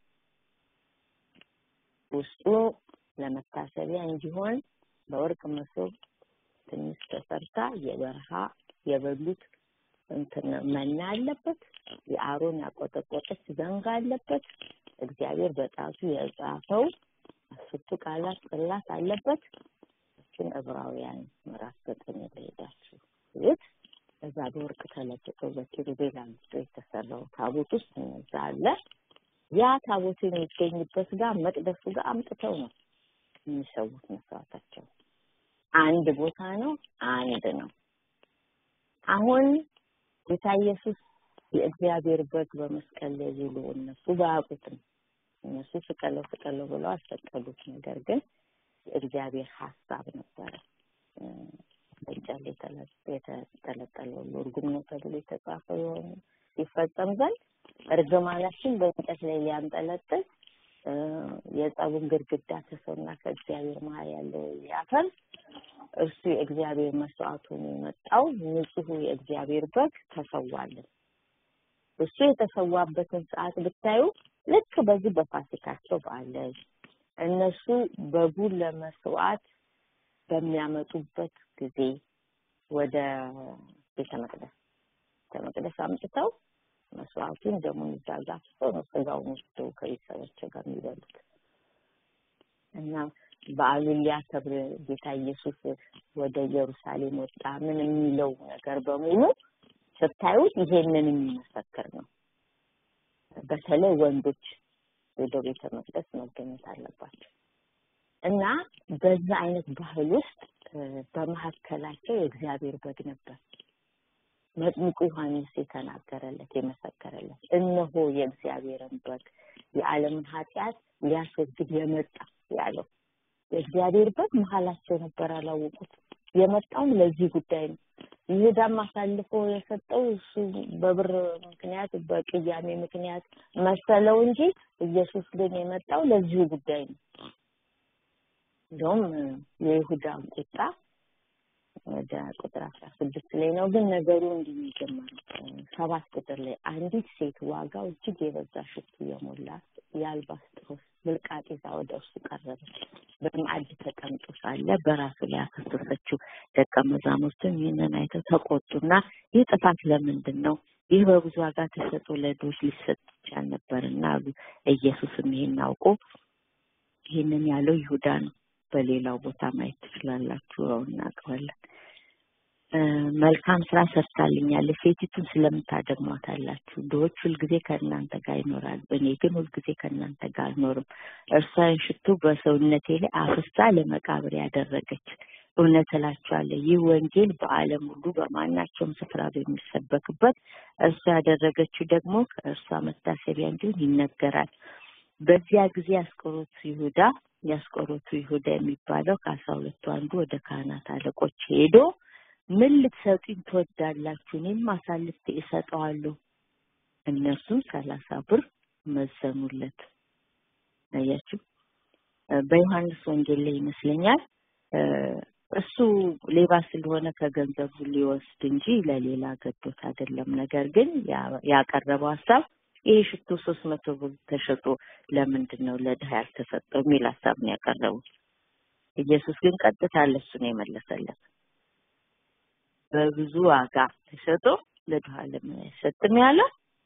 ውስጡ ለመታሰቢያ እንዲሆን በወርቅ መሶብ ትንሽ ተሰርታ የበረሃ የበሉት እንትን መና አለበት። የአሮን ያቆጠቆጠች ዘንግ አለበት። እግዚአብሔር በጣቱ የጻፈው አስርቱ ቃላት ጽላት አለበት። እችን ዕብራውያን ምዕራፍ ዘጠኝ ላይ ሄዳችሁ ይት እዛ በወርቅ ተለብጦ በኪሩቤል አንስቶ የተሰራው ታቦት ውስጥ እነዛ አለ። ያ ታቦት የሚገኝበት ጋር መቅደሱ ጋር አምጥተው ነው የሚሰዉት መስዋዕታቸው። አንድ ቦታ ነው፣ አንድ ነው። አሁን ጌታ ኢየሱስ የእግዚአብሔር በግ በመስቀል ላይ ውሎ እነሱ ባያውቁትም እነሱ ስቀለው ስቀለው ብለው አልሰቀሉት። ነገር ግን የእግዚአብሔር ሀሳብ ነበረ። በእንጨት የተጠለጠለው እርጉም ነው ተብሎ የተጻፈው የሆነ ሲፈጸም ዘንድ እርግማናችን በእንጨት ላይ ሊያንጠለጥል የጸቡን ግድግዳ ከሰውና ከእግዚአብሔር መሀል ያለው ሊያፈርስ እርሱ የእግዚአብሔር መስዋዕት ሆኖ የመጣው ንጹሑ የእግዚአብሔር በግ ተሰዋልን። እሱ የተሰዋበትን ሰዓት ብታዩ ልክ በዚህ በፋሲካቸው በዓል ላይ እነሱ በጉን ለመስዋዕት በሚያመጡበት ጊዜ ወደ ቤተ መቅደስ ቤተ መቅደስ አምጥተው መስዋዕቱን ደሙን እዛ ጋር አፍስሰው ነው ስጋውን ወስደው ከቤተሰባቸው ጋር የሚበሉት እና በዓሉን ሊያከብር ጌታ ኢየሱስ ወደ ኢየሩሳሌም ወጣ። ምን የሚለው ነገር በሙሉ ስታዩት ይሄንን የሚመሰክር ነው። በተለይ ወንዶች ወደ ቤተ መቅደስ መገኘት አለባቸው እና በዛ አይነት ባህል ውስጥ በመካከላቸው የእግዚአብሔር በግ ነበር። መጥምቁ ዮሐንስ የተናገረለት የመሰከረለት እነሆ የእግዚአብሔርን በግ የዓለምን ኃጢአት ሊያስወግድ የመጣ ያለው የእግዚአብሔር በግ መሀላቸው ነበር፣ አላወቁት። የመጣውም ለዚህ ጉዳይ ነው። ይሁዳም አሳልፎ የሰጠው እሱ በብር ምክንያት በቅያሜ ምክንያት መሰለው እንጂ ኢየሱስ ግን የመጣው ለዚሁ ጉዳይ ነው። እንደውም የይሁዳን ቁጣ ወደ ቁጥር አስራ ስድስት ላይ ነው። ግን ነገሩ እንዲህ የሚጀመረው ሰባት ቁጥር ላይ አንዲት ሴት ዋጋው እጅግ የበዛ ሽቱ የሞላት የአልባስጥሮስ ብልቃጥ ይዛ ወደ እርሱ ቀረበች። በማዕድ ተቀምጦ ሳለ በራሱ ላይ አፈሰሰችው። ደቀ መዛሙርቱም ይህንን አይተው ተቆጡና ይህ ጥፋት ለምንድን ነው? ይህ በብዙ ዋጋ ተሰጥቶ ለድሆች ሊሰጥ ይቻል ነበርና አሉ። ኢየሱስም ይሄን አውቆ ይህንን ያለው ይሁዳ ነው። በሌላው ቦታ ማየት ትችላላችሁ። ያው እናውቀዋለን። መልካም ስራ ሰርታልኛለች፣ ሴቲቱን ስለምታደግሟታላችሁ። ድሆች ሁልጊዜ ከእናንተ ጋር ይኖራሉ፣ እኔ ግን ሁልጊዜ ከእናንተ ጋር አልኖርም። እርሷን ሽቱ በሰውነቴ ላይ አፍሳ ለመቃብር ያደረገች። እውነት እላችኋለሁ ይህ ወንጌል በዓለም ሁሉ በማናቸውም ስፍራ በሚሰበክበት እርሷ ያደረገችው ደግሞ ከእርሷ መታሰቢያ እንዲሆን ይነገራል። በዚያ ጊዜ ያስቆሮቱ ይሁዳ ያስቆሮቱ ይሁዳ የሚባለው ከአስራ ሁለቱ አንዱ ወደ ካህናት አለቆች ሄዶ ምን ልትሰጡኝ ትወዳላችሁ? እኔም አሳልፌ እሰጠዋለሁ። እነርሱም ሰላሳ ብር መዘኑለት። አያችሁ፣ በዮሐንስ ወንጌል ላይ ይመስለኛል እሱ ሌባ ስለሆነ ከገንዘቡ ሊወስድ እንጂ ለሌላ ገዶት አይደለም። ነገር ግን ያቀረበው ሀሳብ ይሄ ሽቶ ሶስት መቶ ብር ተሸጦ ለምንድን ነው ለድሀ ያልተሰጠው የሚል ሀሳብ ነው ያቀረቡት። ኢየሱስ ግን ቀጥታ ለሱ ነው የመለሰለት። በብዙ ዋጋ ተሸጦ ለድሀ ለምን አይሰጥም ያለው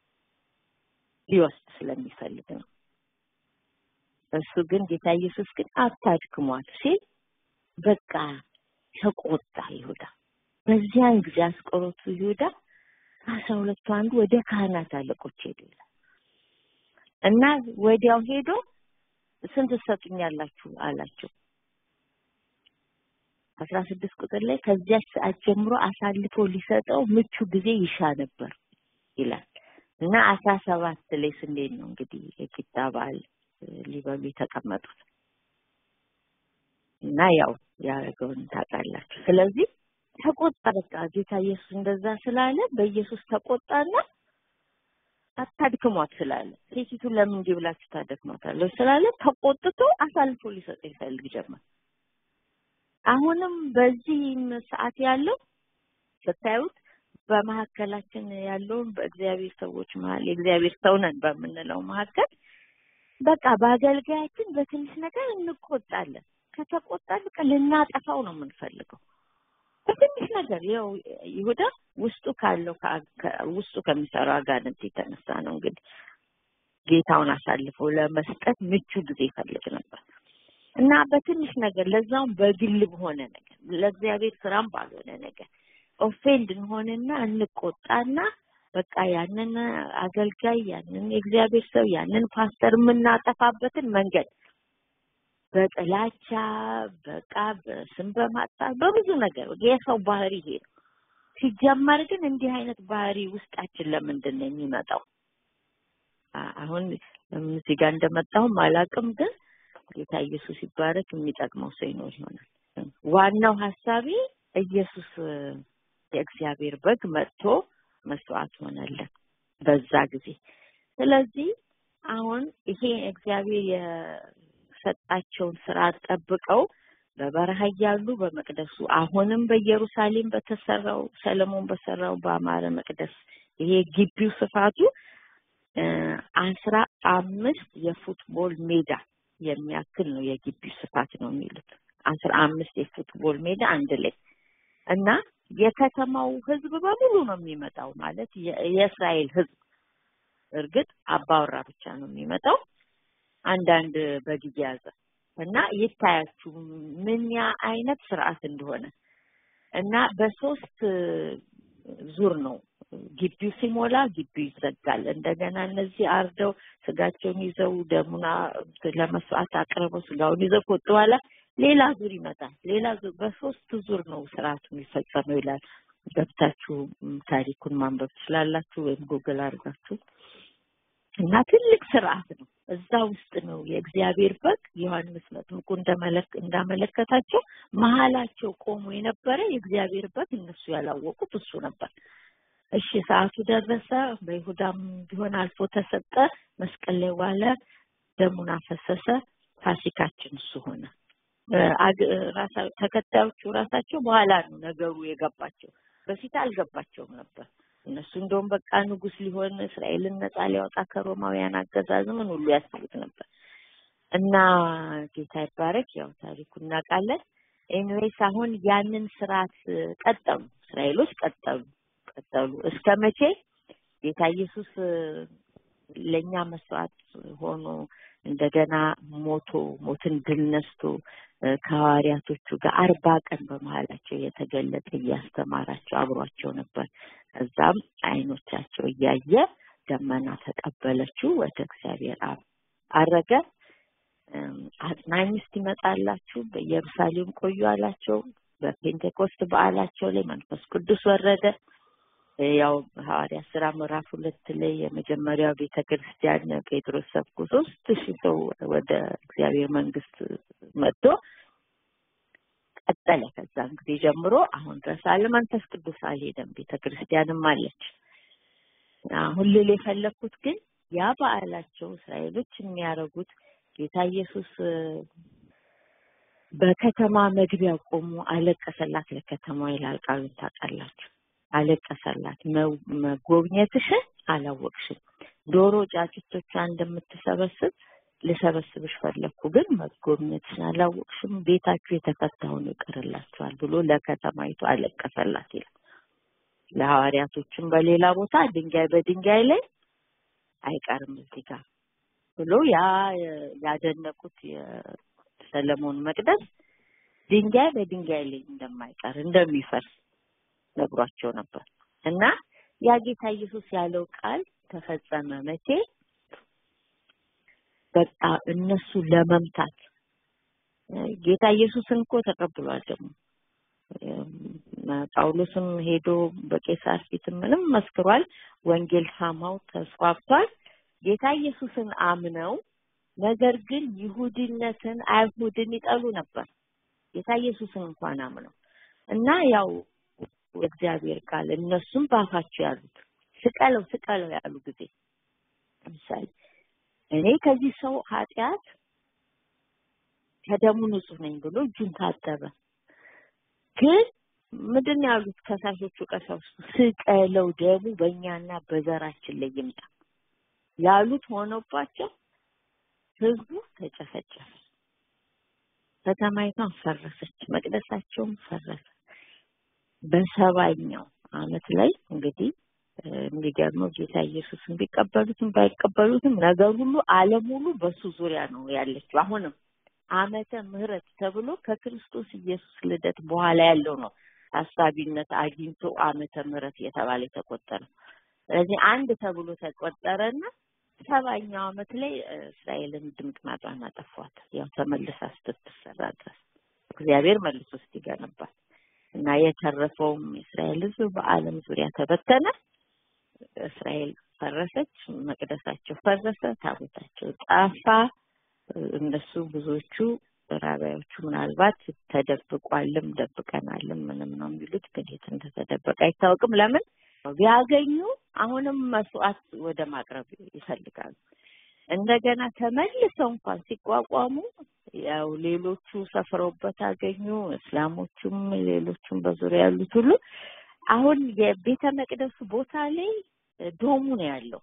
ሊወስድ ስለሚፈልግ ነው። እሱ ግን ጌታ ኢየሱስ ግን አታድክሟት ሲል በቃ ተቆጣ ይሁዳ። በዚያን ጊዜ አስቆሮቱ ይሁዳ ከአስራ ሁለቱ አንዱ ወደ ካህናት አለቆች ሄዱ ይላል እና ወዲያው ሄዶ ስንት ትሰጡኛላችሁ አላቸው። አስራ ስድስት ቁጥር ላይ ከዚያች ሰዓት ጀምሮ አሳልፎ ሊሰጠው ምቹ ጊዜ ይሻ ነበር ይላል እና አስራ ሰባት ላይ ስንዴት ነው እንግዲህ የቂጣ በዓል ሊበሉ የተቀመጡት እና ያው ያደረገውን ታውቃላችሁ። ስለዚህ ተቆጣ። በቃ ጌታ ኢየሱስ እንደዛ ስላለ በኢየሱስ ተቆጣና አታድክሟት ስላለ ሴቲቱ ለምን እንዲህ ብላችሁ ታደክሟታለች ስላለ ተቆጥቶ አሳልፎ ሊሰጥ ይፈልግ ጀመር። አሁንም በዚህም ሰዓት ያለው ስታዩት በመካከላችን ያለውን በእግዚአብሔር ሰዎች መሀል የእግዚአብሔር ሰው ነን በምንለው መካከል በቃ በአገልጋያችን በትንሽ ነገር እንቆጣለን። ከተቆጣን በቃ ልናጠፋው ነው የምንፈልገው በትንሽ ነገር። ያው ይሁዳ ውስጡ ካለው ውስጡ ከሚሰራው አጋንንት የተነሳ ነው እንግዲህ ጌታውን አሳልፎ ለመስጠት ምቹ ጊዜ ይፈልግ ነበር እና በትንሽ ነገር ለዛውም በግል በሆነ ነገር ለእግዚአብሔር ስራም ባልሆነ ነገር ኦፌንድ እንሆንና እንቆጣና በቃ ያንን አገልጋይ ያንን የእግዚአብሔር ሰው ያንን ፓስተር የምናጠፋበትን መንገድ በጥላቻ በቃ በስም በማጥፋት በብዙ ነገር የሰው ባህሪ ይሄ ነው። ሲጀመር ግን እንዲህ አይነት ባህሪ ውስጣችን ለምንድን ነው የሚመጣው? አሁን እዚህ ጋር እንደመጣሁም አላውቅም፣ ግን ጌታ ኢየሱስ ይባረክ የሚጠቅመው ሰው ይኖር ይሆናል። ዋናው ሀሳቤ ኢየሱስ የእግዚአብሔር በግ መጥቶ መስዋዕት ሆነልን በዛ ጊዜ። ስለዚህ አሁን ይሄ እግዚአብሔር የሰጣቸውን ስርዓት ጠብቀው በበረሃ እያሉ በመቅደሱ አሁንም በኢየሩሳሌም በተሰራው ሰለሞን በሰራው በአማረ መቅደስ ይሄ ግቢው ስፋቱ አስራ አምስት የፉትቦል ሜዳ የሚያክል ነው። የግቢው ስፋት ነው የሚሉት አስራ አምስት የፉትቦል ሜዳ አንድ ላይ እና የከተማው ህዝብ በሙሉ ነው የሚመጣው። ማለት የእስራኤል ህዝብ እርግጥ አባወራ ብቻ ነው የሚመጣው። አንዳንድ በጊዜ ያዘ እና ይታያችሁ ምን ያ አይነት ስርዓት እንደሆነ እና በሶስት ዙር ነው ግቢው ሲሞላ ግቢው ይዘጋል። እንደገና እነዚህ አርደው ስጋቸውን ይዘው ደሙና ለመስዋዕት አቅርበው ስጋውን ይዘው ከወጡ በኋላ ሌላ ዙር ይመጣል። ሌላ ዙር በሶስት ዙር ነው ስርዓቱ የሚፈጸመው ይላል። ገብታችሁ ታሪኩን ማንበብ ትችላላችሁ፣ ወይም ጉግል አድርጋችሁ እና ትልቅ ስርዓት ነው። እዛ ውስጥ ነው የእግዚአብሔር በግ ዮሐንስ መጥምቁ እንዳመለከታቸው መሀላቸው ቆሞ የነበረ የእግዚአብሔር በግ እነሱ ያላወቁት እሱ ነበር። እሺ ሰዓቱ ደረሰ። በይሁዳም ቢሆን አልፎ ተሰጠ። መስቀል ላይ ዋለ፣ ደሙን አፈሰሰ። ፋሲካችን እሱ ሆነ። ተከታዮቹ ራሳቸው በኋላ ነው ነገሩ የገባቸው። በፊት አልገባቸውም ነበር። እነሱ እንደውም በቃ ንጉስ ሊሆን እስራኤልን ነጻ ሊያወጣ ከሮማውያን አገዛዝ ምን ሁሉ ያስቡት ነበር። እና ጌታ ይባረክ። ያው ታሪኩ እናውቃለን። ኤኒዌይስ አሁን ያንን ስርዓት ቀጠሉ፣ እስራኤሎች ቀጠሉ ቀጠሉ። እስከ መቼ ጌታ ኢየሱስ ለእኛ መስዋዕት ሆኖ እንደገና ሞቶ ሞትን ድል ነስቶ ከሐዋርያቶቹ ጋር አርባ ቀን በመሀላቸው የተገለጠ እያስተማራቸው አብሯቸው ነበር። ከዛም አይኖቻቸው እያየ ደመና ተቀበለችው፣ ወደ እግዚአብሔር አብ አረገ። አጽናኝ እስኪመጣላችሁ በኢየሩሳሌም ቆዩ አላቸው። በፔንቴኮስት በዓላቸው ላይ መንፈስ ቅዱስ ወረደ። ያው ሐዋርያ ስራ ምዕራፍ ሁለት ላይ የመጀመሪያው ቤተ ክርስቲያን ጴጥሮስ ሰብኮ ሶስት ሺህ ሰው ወደ እግዚአብሔር መንግስት መጥቶ ቀጠለ። ከዛን ጊዜ ጀምሮ አሁን ድረስ አለ። መንፈስ ቅዱስ አልሄደም፣ ቤተ ክርስቲያንም አለች። አሁን ልል የፈለግኩት ግን ያ በዓላቸው እስራኤሎች የሚያደርጉት ጌታ ኢየሱስ በከተማ መግቢያ ቆሞ አለቀሰላት ለከተማ ይላል ቃሉን ታውቃላችሁ። አለቀሰላት መጎብኘትሽን አላወቅሽም። ዶሮ ጫጩቶቿ እንደምትሰበስብ ልሰበስብሽ ፈለግኩ፣ ግን መጎብኘትሽን አላወቅሽም። ቤታችሁ የተፈታ ሆኖ ይቀርላችኋል ብሎ ለከተማይቱ አለቀሰላት ይላል። ለሐዋርያቶችም በሌላ ቦታ ድንጋይ በድንጋይ ላይ አይቀርም እዚህ ጋር ብሎ ያ ያደነቁት የሰለሞን መቅደስ ድንጋይ በድንጋይ ላይ እንደማይቀር እንደሚፈርስ ነግሯቸው ነበር እና ያ ጌታ ኢየሱስ ያለው ቃል ተፈጸመ። መቼ በቃ እነሱ ለመምታት ጌታ ኢየሱስን እኮ ተቀብሏል። ደግሞ ጳውሎስም ሄዶ በቄሳር ፊት ምንም መስክሯል። ወንጌል ሳማው ተስፋፍቷል። ጌታ ኢየሱስን አምነው ነገር ግን ይሁድነትን አይሁድን ይጠሉ ነበር። ጌታ ኢየሱስን እንኳን አምነው እና ያው የእግዚአብሔር ቃል እነሱም ባፋቸው ያሉት ስቀለው ስቀለው ያሉ ጊዜ ለምሳሌ እኔ ከዚህ ሰው ኃጢአት ከደሙ ንጹህ ነኝ ብሎ እጁን ታጠበ። ግን ምንድን ነው ያሉት ከሳሾቹ ቀሳውስቱ? ስቀለው ደሙ በእኛና በዘራችን ላይ ይምጣ ያሉት ሆነባቸው። ህዝቡ ተጨፈጨፈ። ከተማይቷን ፈረሰች፣ መቅደሳቸውም ፈረሰ። በሰባኛው አመት ላይ እንግዲህ የሚገርመው ጌታ ኢየሱስን ቢቀበሉትም ባይቀበሉትም ነገር ሁሉ ዓለም ሁሉ በሱ ዙሪያ ነው ያለችው። አሁንም አመተ ምህረት ተብሎ ከክርስቶስ ኢየሱስ ልደት በኋላ ያለው ነው ታሳቢነት አግኝቶ አመተ ምህረት እየተባለ የተቆጠረው። ስለዚህ አንድ ተብሎ ተቆጠረና ሰባኛው አመት ላይ እስራኤልን ድምጥማጧን አጠፏት። ያው ተመልሳ ስትሰራ ድረስ እግዚአብሔር መልሶ እስኪገነባት እና የተረፈውም የእስራኤል ሕዝብ በዓለም ዙሪያ ተበተነ። እስራኤል ፈረሰች፣ መቅደሳቸው ፈረሰ፣ ታቦታቸው ጠፋ። እነሱ ብዙዎቹ ራቢያዎቹ ምናልባት ተደብቋልም ደብቀናልም ምንም ነው የሚሉት፣ ግን የት እንደተደበቀ አይታወቅም። ለምን ቢያገኙ አሁንም መስዋዕት ወደ ማቅረብ ይፈልጋሉ። እንደገና ተመልሰው እንኳን ሲቋቋሙ ያው ሌሎቹ ሰፍረውበት አገኙ። እስላሞቹም ሌሎቹም በዙሪያ ያሉት ሁሉ አሁን የቤተ መቅደሱ ቦታ ላይ ዶሙ ነው ያለው።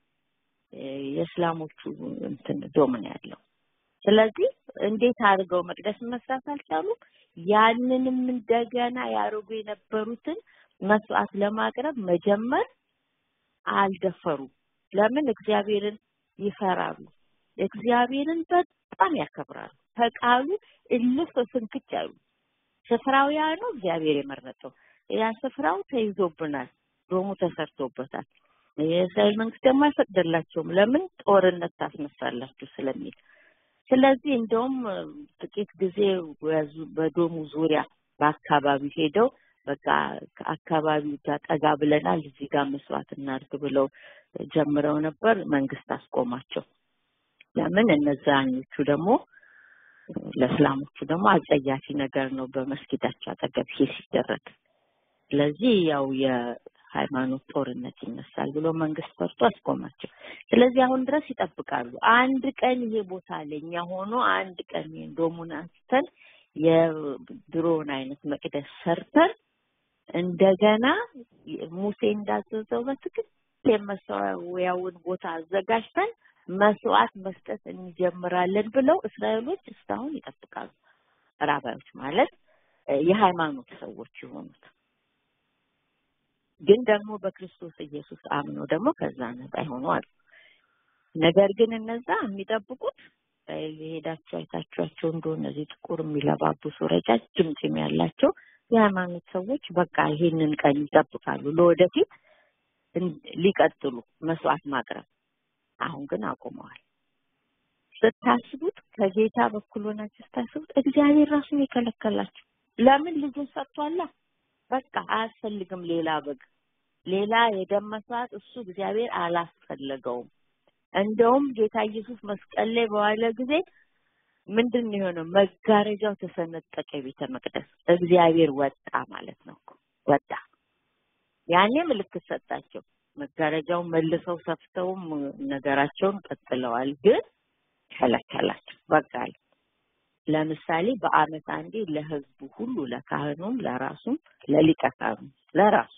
የእስላሞቹ እንትን ዶም ነው ያለው። ስለዚህ እንዴት አድርገው መቅደስ መስራት አልቻሉም። ያንንም እንደገና ያደርጉ የነበሩትን መስዋዕት ለማቅረብ መጀመር አልደፈሩም። ለምን? እግዚአብሔርን ይፈራሉ። እግዚአብሔርን በጣም ያከብራሉ። ከቃሉ እልፍ ፍንክች አሉ። ስፍራው ያ ነው እግዚአብሔር የመረጠው። ያ ስፍራው ተይዞብናል፣ ዶሙ ተሰርቶበታል። የእስራኤል መንግስት ደግሞ አይፈቅድላቸውም። ለምን? ጦርነት ታስነሳላችሁ ስለሚል ስለዚህ እንደውም ጥቂት ጊዜ በዶሙ ዙሪያ በአካባቢ ሄደው በቃ ከአካባቢው ጋር ጠጋ ብለናል፣ እዚህ ጋር መስዋዕት እናድርግ ብለው ጀምረው ነበር። መንግስት አስቆማቸው። ለምን? እነዛኞቹ ደግሞ ለእስላሞቹ ደግሞ አጸያፊ ነገር ነው በመስጊዳቸው አጠገብ ይሄ ሲደረግ። ስለዚህ ያው የሃይማኖት ጦርነት ይነሳል ብሎ መንግስት ፈርቶ አስቆማቸው። ስለዚህ አሁን ድረስ ይጠብቃሉ። አንድ ቀን ይሄ ቦታ ለኛ ሆኖ አንድ ቀን ዶሙን አንስተን የድሮውን አይነት መቅደስ ሰርተን እንደገና ሙሴ እንዳዘዘው በትክክል የመሰዊያውን ቦታ አዘጋጅተን መስዋዕት መስጠት እንጀምራለን ብለው እስራኤሎች እስካሁን ይጠብቃሉ። ራባዮች ማለት የሃይማኖት ሰዎች የሆኑት ግን ደግሞ በክርስቶስ ኢየሱስ አምነው ደግሞ ከዛ ነፃ የሆኑ አሉ። ነገር ግን እነዛ የሚጠብቁት የሄዳቸው አይታችኋቸው እንደሆነ እነዚህ ጥቁር የሚለባብሱ ረጃጅም ፂም ያላቸው የሃይማኖት ሰዎች በቃ ይሄንን ቀን ይጠብቃሉ ለወደፊት ሊቀጥሉ መስዋዕት ማቅረብ። አሁን ግን አቁመዋል። ስታስቡት ከጌታ በኩል ሆናችሁ ስታስቡት እግዚአብሔር ራሱን የከለከላቸው ለምን? ልጁን ሰጥቷላ። በቃ አያስፈልግም ሌላ በግ፣ ሌላ የደም መስዋዕት እሱ እግዚአብሔር አላስፈለገውም። እንደውም ጌታ ኢየሱስ መስቀል ላይ በዋለ ጊዜ ምንድን ነው የሆነው? መጋረጃው ተሰነጠቀ። የቤተ መቅደስ እግዚአብሔር ወጣ ማለት ነው እኮ ወጣ። ያኔ ምልክት ሰጣቸው። መጋረጃውን መልሰው ሰፍተውም ነገራቸውን ቀጥለዋል። ግን ከለከላቸው። በቃ ለምሳሌ በአመት አንዴ ለህዝቡ ሁሉ ለካህኑም፣ ለራሱም፣ ለሊቀ ካህኑ ለራሱ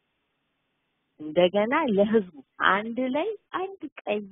እንደገና ለህዝቡ አንድ ላይ አንድ ቀይ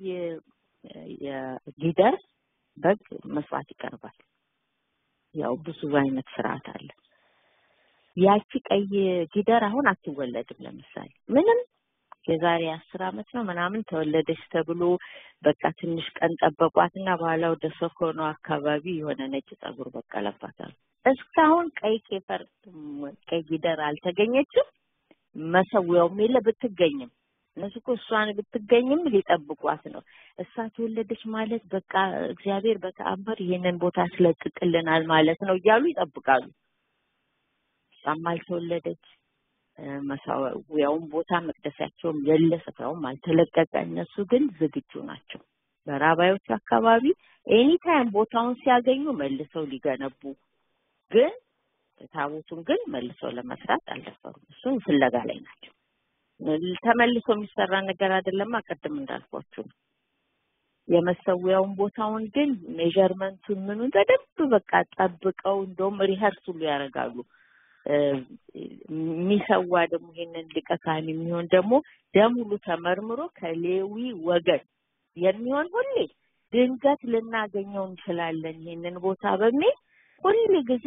የጊደር በግ መስዋዕት ይቀርባል። ያው ብዙ አይነት ስርዓት አለ። ያቺ ቀይ ጊደር አሁን አትወለድም። ለምሳሌ ምንም የዛሬ አስር አመት ነው ምናምን ተወለደች ተብሎ በቃ ትንሽ ቀን ጠበቋትና በኋላ ወደ ሰኮኖ አካባቢ የሆነ ነጭ ጸጉር በቀለባታል። እስካሁን ቀይ ቄፈር ቀይ ጊደር አልተገኘችም። መሰዊያውም የለ ብትገኝም እነሱ እኮ እሷን ብትገኝም ሊጠብቋት ነው። እሷ ተወለደች ማለት በቃ እግዚአብሔር በተአምር ይሄንን ቦታ ያስለቅቅልናል ማለት ነው እያሉ ይጠብቃሉ። እሷም አልተወለደች፣ መሰዊያውም ቦታ መቅደሳቸውም የለ፣ ስፍራውም አልተለቀቀ። እነሱ ግን ዝግጁ ናቸው። በራባዮቹ አካባቢ ኤኒታይም ቦታውን ሲያገኙ መልሰው ሊገነቡ ግን ታቦቱን ግን መልሰው ለመስራት አልደፈሩም። እሱን ፍለጋ ላይ ናቸው። ተመልሶ የሚሰራ ነገር አይደለማ። ቅድም እንዳልኳችሁ ነው። የመሰዊያውን ቦታውን ግን ሜዠርመንቱን ምኑን በደንብ በቃ ጠብቀው እንደውም ሪኸርስ ሁሉ ያደርጋሉ። የሚሰዋ ደግሞ ይሄንን ሊቀ ካህን የሚሆን ደግሞ ደም ሁሉ ተመርምሮ ከሌዊ ወገን የሚሆን ሁሌ ድንገት ልናገኘው እንችላለን ይሄንን ቦታ በሚል ሁል ጊዜ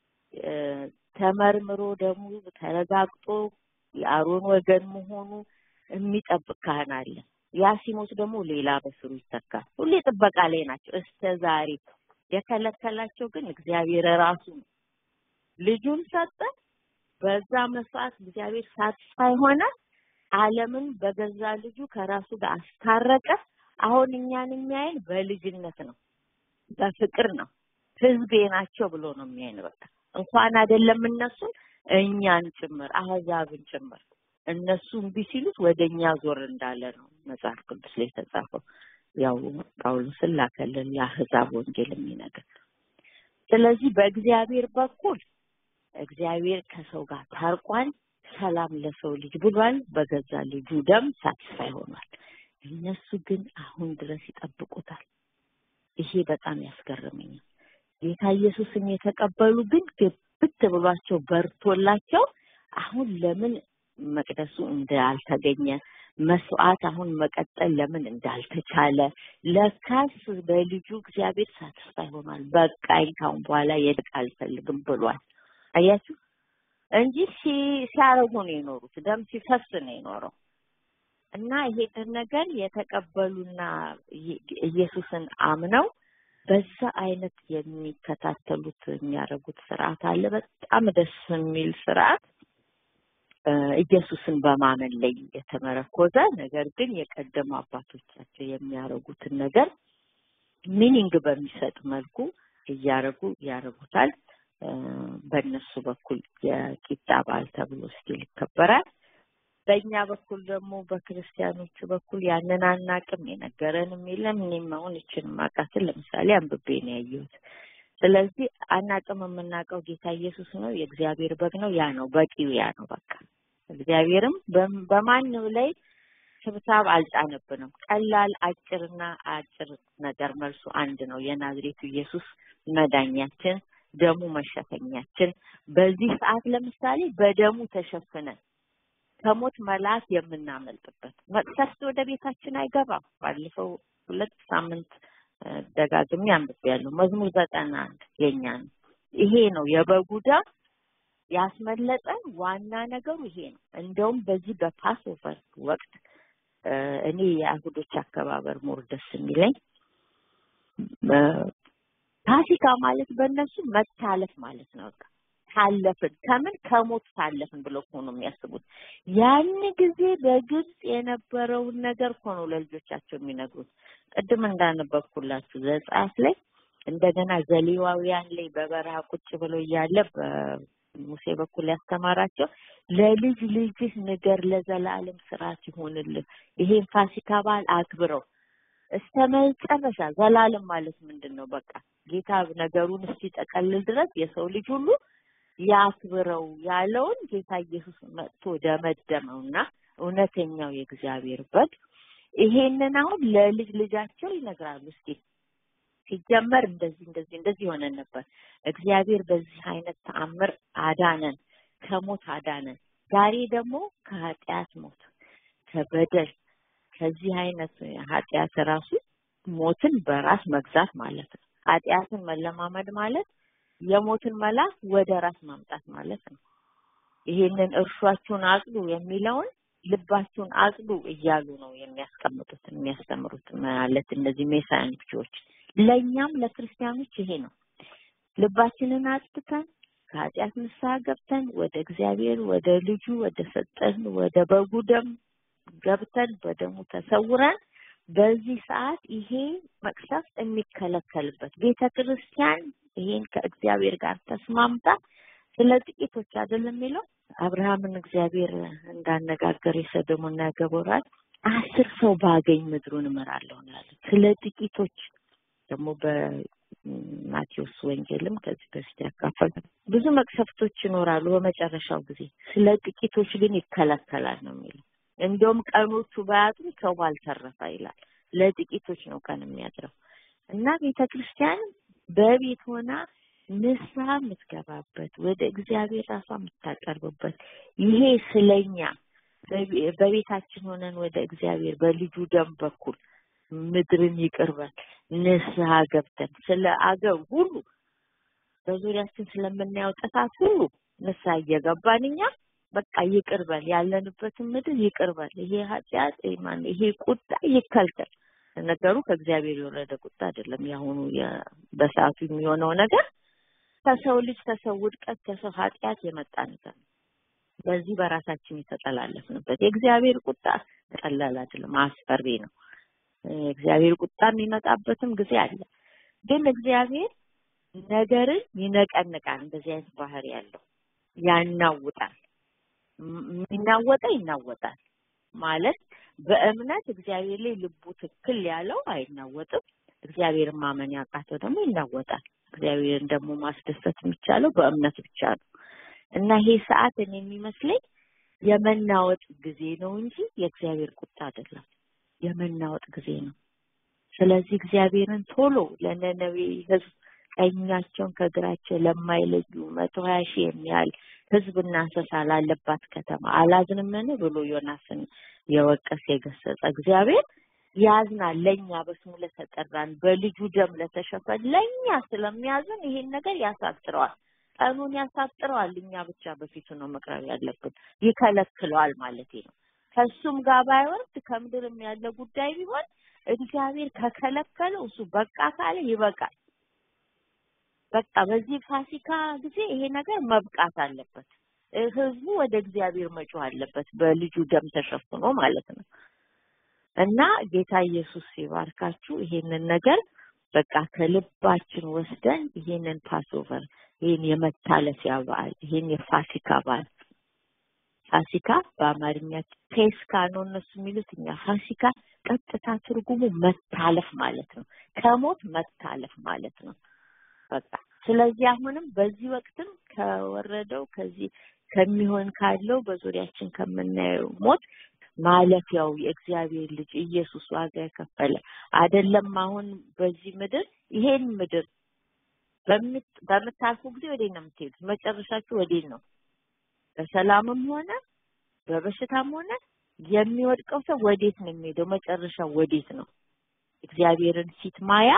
ተመርምሮ ደግሞ ተረጋግጦ የአሮን ወገን መሆኑ የሚጠብቅ ካህን አለ። ያ ሲሞት ደግሞ ሌላ በስሩ ይተካል። ሁሌ ጥበቃ ላይ ናቸው እስከ ዛሬ። የከለከላቸው ግን እግዚአብሔር ራሱ ነው። ልጁን ሰጠ። በዛ መስዋዕት እግዚአብሔር ሳትስፋይ ሆነ። ዓለምን በገዛ ልጁ ከራሱ ጋር አስታረቀ። አሁን እኛን የሚያይን በልጅነት ነው፣ በፍቅር ነው። ህዝቤ ናቸው ብሎ ነው የሚያይን። በቃ እንኳን አይደለም እነሱን እኛን ጭምር አህዛብን ጭምር እነሱ እምቢ ሲሉት ወደ እኛ ዞር እንዳለ ነው መጽሐፍ ቅዱስ ላይ የተጻፈው። ያው ጳውሎስን ላከልን የአህዛብ ወንጌል የሚነግር። ስለዚህ በእግዚአብሔር በኩል እግዚአብሔር ከሰው ጋር ታርቋል። ሰላም ለሰው ልጅ ብሏል። በገዛ ልጁ ደም ሳትስፋይ ሆኗል። እነሱ ግን አሁን ድረስ ይጠብቁታል። ይሄ በጣም ያስገርመኛል። ጌታ ኢየሱስን የተቀበሉ ግን ግብት ብሏቸው በርቶላቸው አሁን ለምን መቅደሱ እንዳልተገኘ መስዋዕት አሁን መቀጠል ለምን እንዳልተቻለ ለካስ በልጁ እግዚአብሔር ሳትስፋይ ሆኗል። በቃኝ ካሁን በኋላ የድቅ አልፈልግም ብሏል። አያችሁ እንጂ ሲያረጉ ነው የኖሩት። ደም ሲፈስ ነው የኖረው እና ይሄንን ነገር የተቀበሉና ኢየሱስን አምነው በዛ አይነት የሚከታተሉት የሚያደርጉት ስርዓት አለ። በጣም ደስ የሚል ስርዓት ኢየሱስን በማመን ላይ የተመረኮዘ ነገር ግን የቀደሙ አባቶቻቸው የሚያደርጉትን ነገር ሚኒንግ በሚሰጥ መልኩ እያረጉ ያደርጉታል። በእነሱ በኩል የቂጣ በዓል ተብሎ ስቲል ይከበራል። በእኛ በኩል ደግሞ በክርስቲያኖቹ በኩል ያንን አናቅም፣ የነገረንም የለም። እኔም አሁን ይችን ማቃትን ለምሳሌ አንብቤ ነው ያየሁት። ስለዚህ አናቅም። የምናውቀው ጌታ ኢየሱስ ነው፣ የእግዚአብሔር በግ ነው። ያ ነው በቂው፣ ያ ነው በቃ። እግዚአብሔርም በማንም ላይ ስብሳብ አልጫነብንም። ቀላል አጭርና አጭር ነገር መልሱ አንድ ነው። የናዝሬቱ ኢየሱስ መዳኛችን፣ ደሙ መሸፈኛችን። በዚህ ሰዓት ለምሳሌ በደሙ ተሸፍነን ከሞት መልአክ የምናመልጥበት መቅሰፍት ወደ ቤታችን አይገባም። ባለፈው ሁለት ሳምንት ደጋግሜ አንብቤያለሁ። መዝሙር ዘጠና አንድ የኛ ነው። ይሄ ነው የበጉ ደም ያስመለጠን ዋና ነገሩ ይሄ ነው። እንደውም በዚህ በፓስኦቨር ወቅት እኔ የአይሁዶች አከባበር ሞር ደስ የሚለኝ ፋሲካ ማለት በእነሱ መታለፍ ማለት ነው። በቃ ታለፍን ከምን ከሞት ታለፍን ብለው እኮ ነው የሚያስቡት። ያን ጊዜ በግብጽ የነበረውን ነገር እኮ ነው ለልጆቻቸው የሚነግሩት። ቅድም እንዳነበብኩላችሁ ዘጸአት ላይ እንደገና ዘሌዋውያን ላይ በበረሃ ቁጭ ብሎ እያለ በሙሴ በኩል ያስተማራቸው ለልጅ ልጅህ ንገር፣ ለዘላለም ስርዓት ይሆንልህ፣ ይሄን ፋሲካ በዓል አክብረው እስከ መጨረሻ። ዘላለም ማለት ምንድን ነው? በቃ ጌታ ነገሩን እስኪጠቀልል ድረስ የሰው ልጅ ሁሉ ያክብረው ያለውን ጌታ ኢየሱስ መጥቶ ደመደመውና እውነተኛው የእግዚአብሔር በግ ይሄንን አሁን ለልጅ ልጃቸው ይነግራሉ። እስኪ ሲጀመር እንደዚህ እንደዚህ እንደዚህ ሆነን ነበር። እግዚአብሔር በዚህ አይነት ተአምር አዳነን፣ ከሞት አዳነን። ዛሬ ደግሞ ከኃጢአት ሞት ከበደል ከዚህ አይነት ኃጢአት ራሱ ሞትን በራስ መግዛት ማለት ነው። ኃጢአትን መለማመድ ማለት የሞትን መልአክ ወደ ራስ ማምጣት ማለት ነው። ይሄንን እርሷችሁን አጽዱ የሚለውን ልባችሁን አጽዱ እያሉ ነው የሚያስቀምጡት የሚያስተምሩት ማለት እነዚህ ሜሳያኖች ለእኛም ለክርስቲያኖች ይሄ ነው። ልባችንን አጽድተን ከኃጢአት ንስሐ ገብተን ወደ እግዚአብሔር ወደ ልጁ ወደ ሰጠን ወደ በጉ ደም ገብተን በደሙ ተሰውረን በዚህ ሰዓት ይሄ መቅሰፍት የሚከለከልበት ቤተ ክርስቲያን ይሄን ከእግዚአብሔር ጋር ተስማምታ ስለ ጥቂቶች አይደለም የሚለው አብርሃምን እግዚአብሔር እንዳነጋገር የሰዶምና ገሞራን አስር ሰው ባገኝ ምድሩን እምራለሁ ነው ያለው። ስለ ጥቂቶች ደግሞ በማቴዎስ ወንጌልም ከዚህ በፊት ያካፈል ብዙ መቅሰፍቶች ይኖራሉ በመጨረሻው ጊዜ፣ ስለ ጥቂቶች ግን ይከለከላል ነው የሚለው። እንዲሁም ቀኖቹ ባያጥሩ ሰው ባልተረፈ ይላል። ለጥቂቶች ነው ቀን የሚያጥረው እና ቤተ ክርስቲያን በቤት ሆና ንስሐ የምትገባበት ወደ እግዚአብሔር ራሷ የምታቀርብበት ይሄ ስለኛ በቤታችን ሆነን ወደ እግዚአብሔር በልጁ ደም በኩል ምድርን ይቅርበል ንስሐ ገብተን ስለ አገር ሁሉ በዙሪያችን ስለምናየው ጥፋት ሁሉ ንስሐ እየገባን እኛ በቃ ይቅርበል ያለንበትን ምድር ይቅርበል ይሄ ኃጢአት ማን ይሄ ቁጣ ይከልከል። ነገሩ ከእግዚአብሔር የወረደ ቁጣ አይደለም። የአሁኑ በሰዓቱ የሚሆነው ነገር ከሰው ልጅ ከሰው ውድቀት ከሰው ኃጢአት የመጣ ነገር ነው። በዚህ በራሳችን የተጠላለፍንበት የእግዚአብሔር ቁጣ ቀላል አይደለም፣ አስፈሪ ነው። እግዚአብሔር ቁጣ የሚመጣበትም ጊዜ አለ። ግን እግዚአብሔር ነገርን ይነቀንቃል። እንደዚህ አይነት ባህሪ ያለው ያናውጣል። የሚናወጠ ይናወጣል ማለት በእምነት እግዚአብሔር ላይ ልቡ ትክክል ያለው አይናወጥም። እግዚአብሔርን ማመን ያቃተው ደግሞ ይናወጣል። እግዚአብሔርን ደግሞ ማስደሰት የሚቻለው በእምነት ብቻ ነው እና ይሄ ሰዓት እኔ የሚመስለኝ የመናወጥ ጊዜ ነው እንጂ የእግዚአብሔር ቁጣ አይደለም። የመናወጥ ጊዜ ነው። ስለዚህ እግዚአብሔርን ቶሎ ለነነዌ ሕዝብ ቀኛቸውን ከግራቸው ለማይለዩ መቶ ሀያ ሺህ የሚያህል ሕዝብና እንስሳ ላለባት ከተማ አላዝንምን ብሎ ዮናስን የወቀስ የገሰጸ እግዚአብሔር ያዝናል። ለእኛ በስሙ ለተጠራን በልጁ ደም ለተሸፈን ለእኛ ስለሚያዝን ይሄን ነገር ያሳጥረዋል፣ ቀኑን ያሳጥረዋል። እኛ ብቻ በፊቱ ነው መቅረብ ያለብን። ይከለክለዋል ማለት ነው። ከሱም ጋር ባይወርድ ከምድርም ያለ ጉዳይ ቢሆን እግዚአብሔር ከከለከለው እሱ በቃ ካለ ይበቃል። በቃ በዚህ ፋሲካ ጊዜ ይሄ ነገር መብቃት አለበት። ህዝቡ ወደ እግዚአብሔር መጮህ አለበት፣ በልጁ ደም ተሸፍኖ ማለት ነው። እና ጌታ ኢየሱስ ሲባርካችሁ ይሄንን ነገር በቃ ከልባችን ወስደን ይሄንን ፓስኦቨር ይሄን የመታለፊያ በዓል ይሄን የፋሲካ በዓል ፋሲካ በአማርኛ ፔስካ ነው እነሱ የሚሉት፣ እኛ ፋሲካ ቀጥታ ትርጉሙ መታለፍ ማለት ነው። ከሞት መታለፍ ማለት ነው። በቃ ስለዚህ አሁንም በዚህ ወቅትም ከወረደው ከዚህ ከሚሆን ካለው በዙሪያችን ከምናየው ሞት ማለፊያው የእግዚአብሔር ልጅ ኢየሱስ ዋጋ የከፈለ አይደለም። አሁን በዚህ ምድር ይሄን ምድር በምታልፉ ጊዜ ወዴት ነው የምትሄዱት? መጨረሻችሁ ወዴት ነው? በሰላምም ሆነ በበሽታም ሆነ የሚወድቀው ሰው ወዴት ነው የሚሄደው? መጨረሻው ወዴት ነው? እግዚአብሔርን ፊት ማያ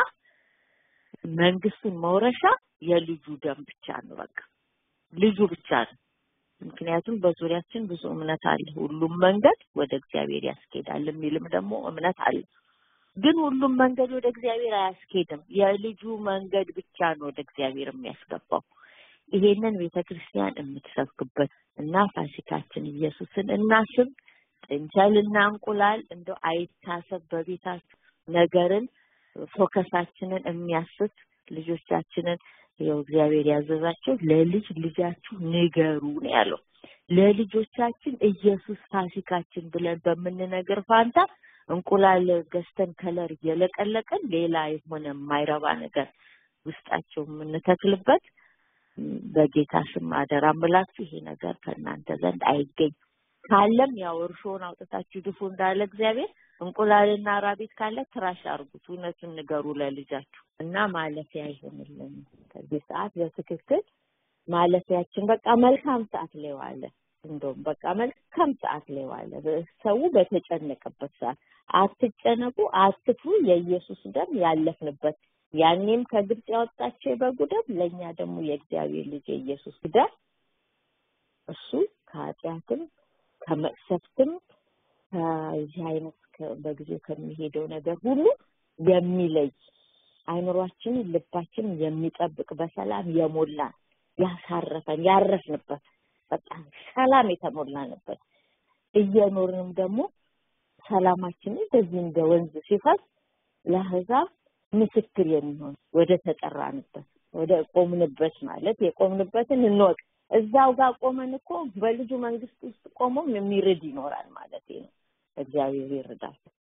መንግስቱን መውረሻ የልጁ ደም ብቻ ነው። በቃ ልጁ ብቻ ነው። ምክንያቱም በዙሪያችን ብዙ እምነት አለ። ሁሉም መንገድ ወደ እግዚአብሔር ያስኬዳል የሚልም ደግሞ እምነት አለ። ግን ሁሉም መንገድ ወደ እግዚአብሔር አያስኬድም። የልጁ መንገድ ብቻ ነው ወደ እግዚአብሔር የሚያስገባው። ይሄንን ቤተ ክርስቲያን የምትሰብክበት እና ፋሲካችን ኢየሱስን እናስብ። ጥንቸልና እንቁላል እንደው አይታሰብ በቤታችሁ ነገርን ፎከሳችንን የሚያስት ልጆቻችንን ይኸው እግዚአብሔር ያዘዛቸው ለልጅ ልጃችሁ ንገሩ ነው ያለው። ለልጆቻችን ኢየሱስ ፋሲካችን ብለን በምንነግር ፋንታ እንቁላል ገዝተን ከለር እየለቀለቅን ሌላ የሆነ የማይረባ ነገር ውስጣቸው የምንተክልበት በጌታ ስም አደራ ምላችሁ ይሄ ነገር ከእናንተ ዘንድ አይገኝ። ካለም ያው እርሾውን አውጥታችሁ ድፉ እንዳለ እግዚአብሔር እንቁላልና ራቢት ካለ ትራሽ አርጉት። እውነቱን ንገሩ ለልጃችሁ እና ማለፊያ አይሆንልን። ከዚህ ሰዓት በትክክል ማለፊያችን በቃ መልካም ሰዓት ላይ ዋለ። እንደውም በቃ መልካም ሰዓት ላይ ዋለ። ሰው በተጨነቀበት ሰዓት አትጨነቁ፣ አትፍሩ፣ የኢየሱስ ደም ያለፍንበት ያኔም ከግብጽ ያወጣቸው የበጉ ደም ለእኛ ደግሞ የእግዚአብሔር ልጅ የኢየሱስ ደም እሱ ከኃጢአትም ከመቅሰፍትም ከዚህ አይነት በጊዜው ከሚሄደው ነገር ሁሉ የሚለይ አይምሯችንን ልባችንን የሚጠብቅ በሰላም የሞላን ያሳረፈን ያረፍንበት በጣም ሰላም የተሞላንበት እየኖርንም ደግሞ ሰላማችንን እንደዚህ እንደ ወንዝ ሲፈስ ለአሕዛብ ምስክር የሚሆን ወደ ተጠራንበት ወደ ቆምንበት ማለት የቆምንበትን እንወቅ። እዛው ጋር ቆመን እኮ በልጁ መንግስት ውስጥ ቆሞም የሚርድ ይኖራል ማለት ነው። እግዚአብሔር ይርዳል።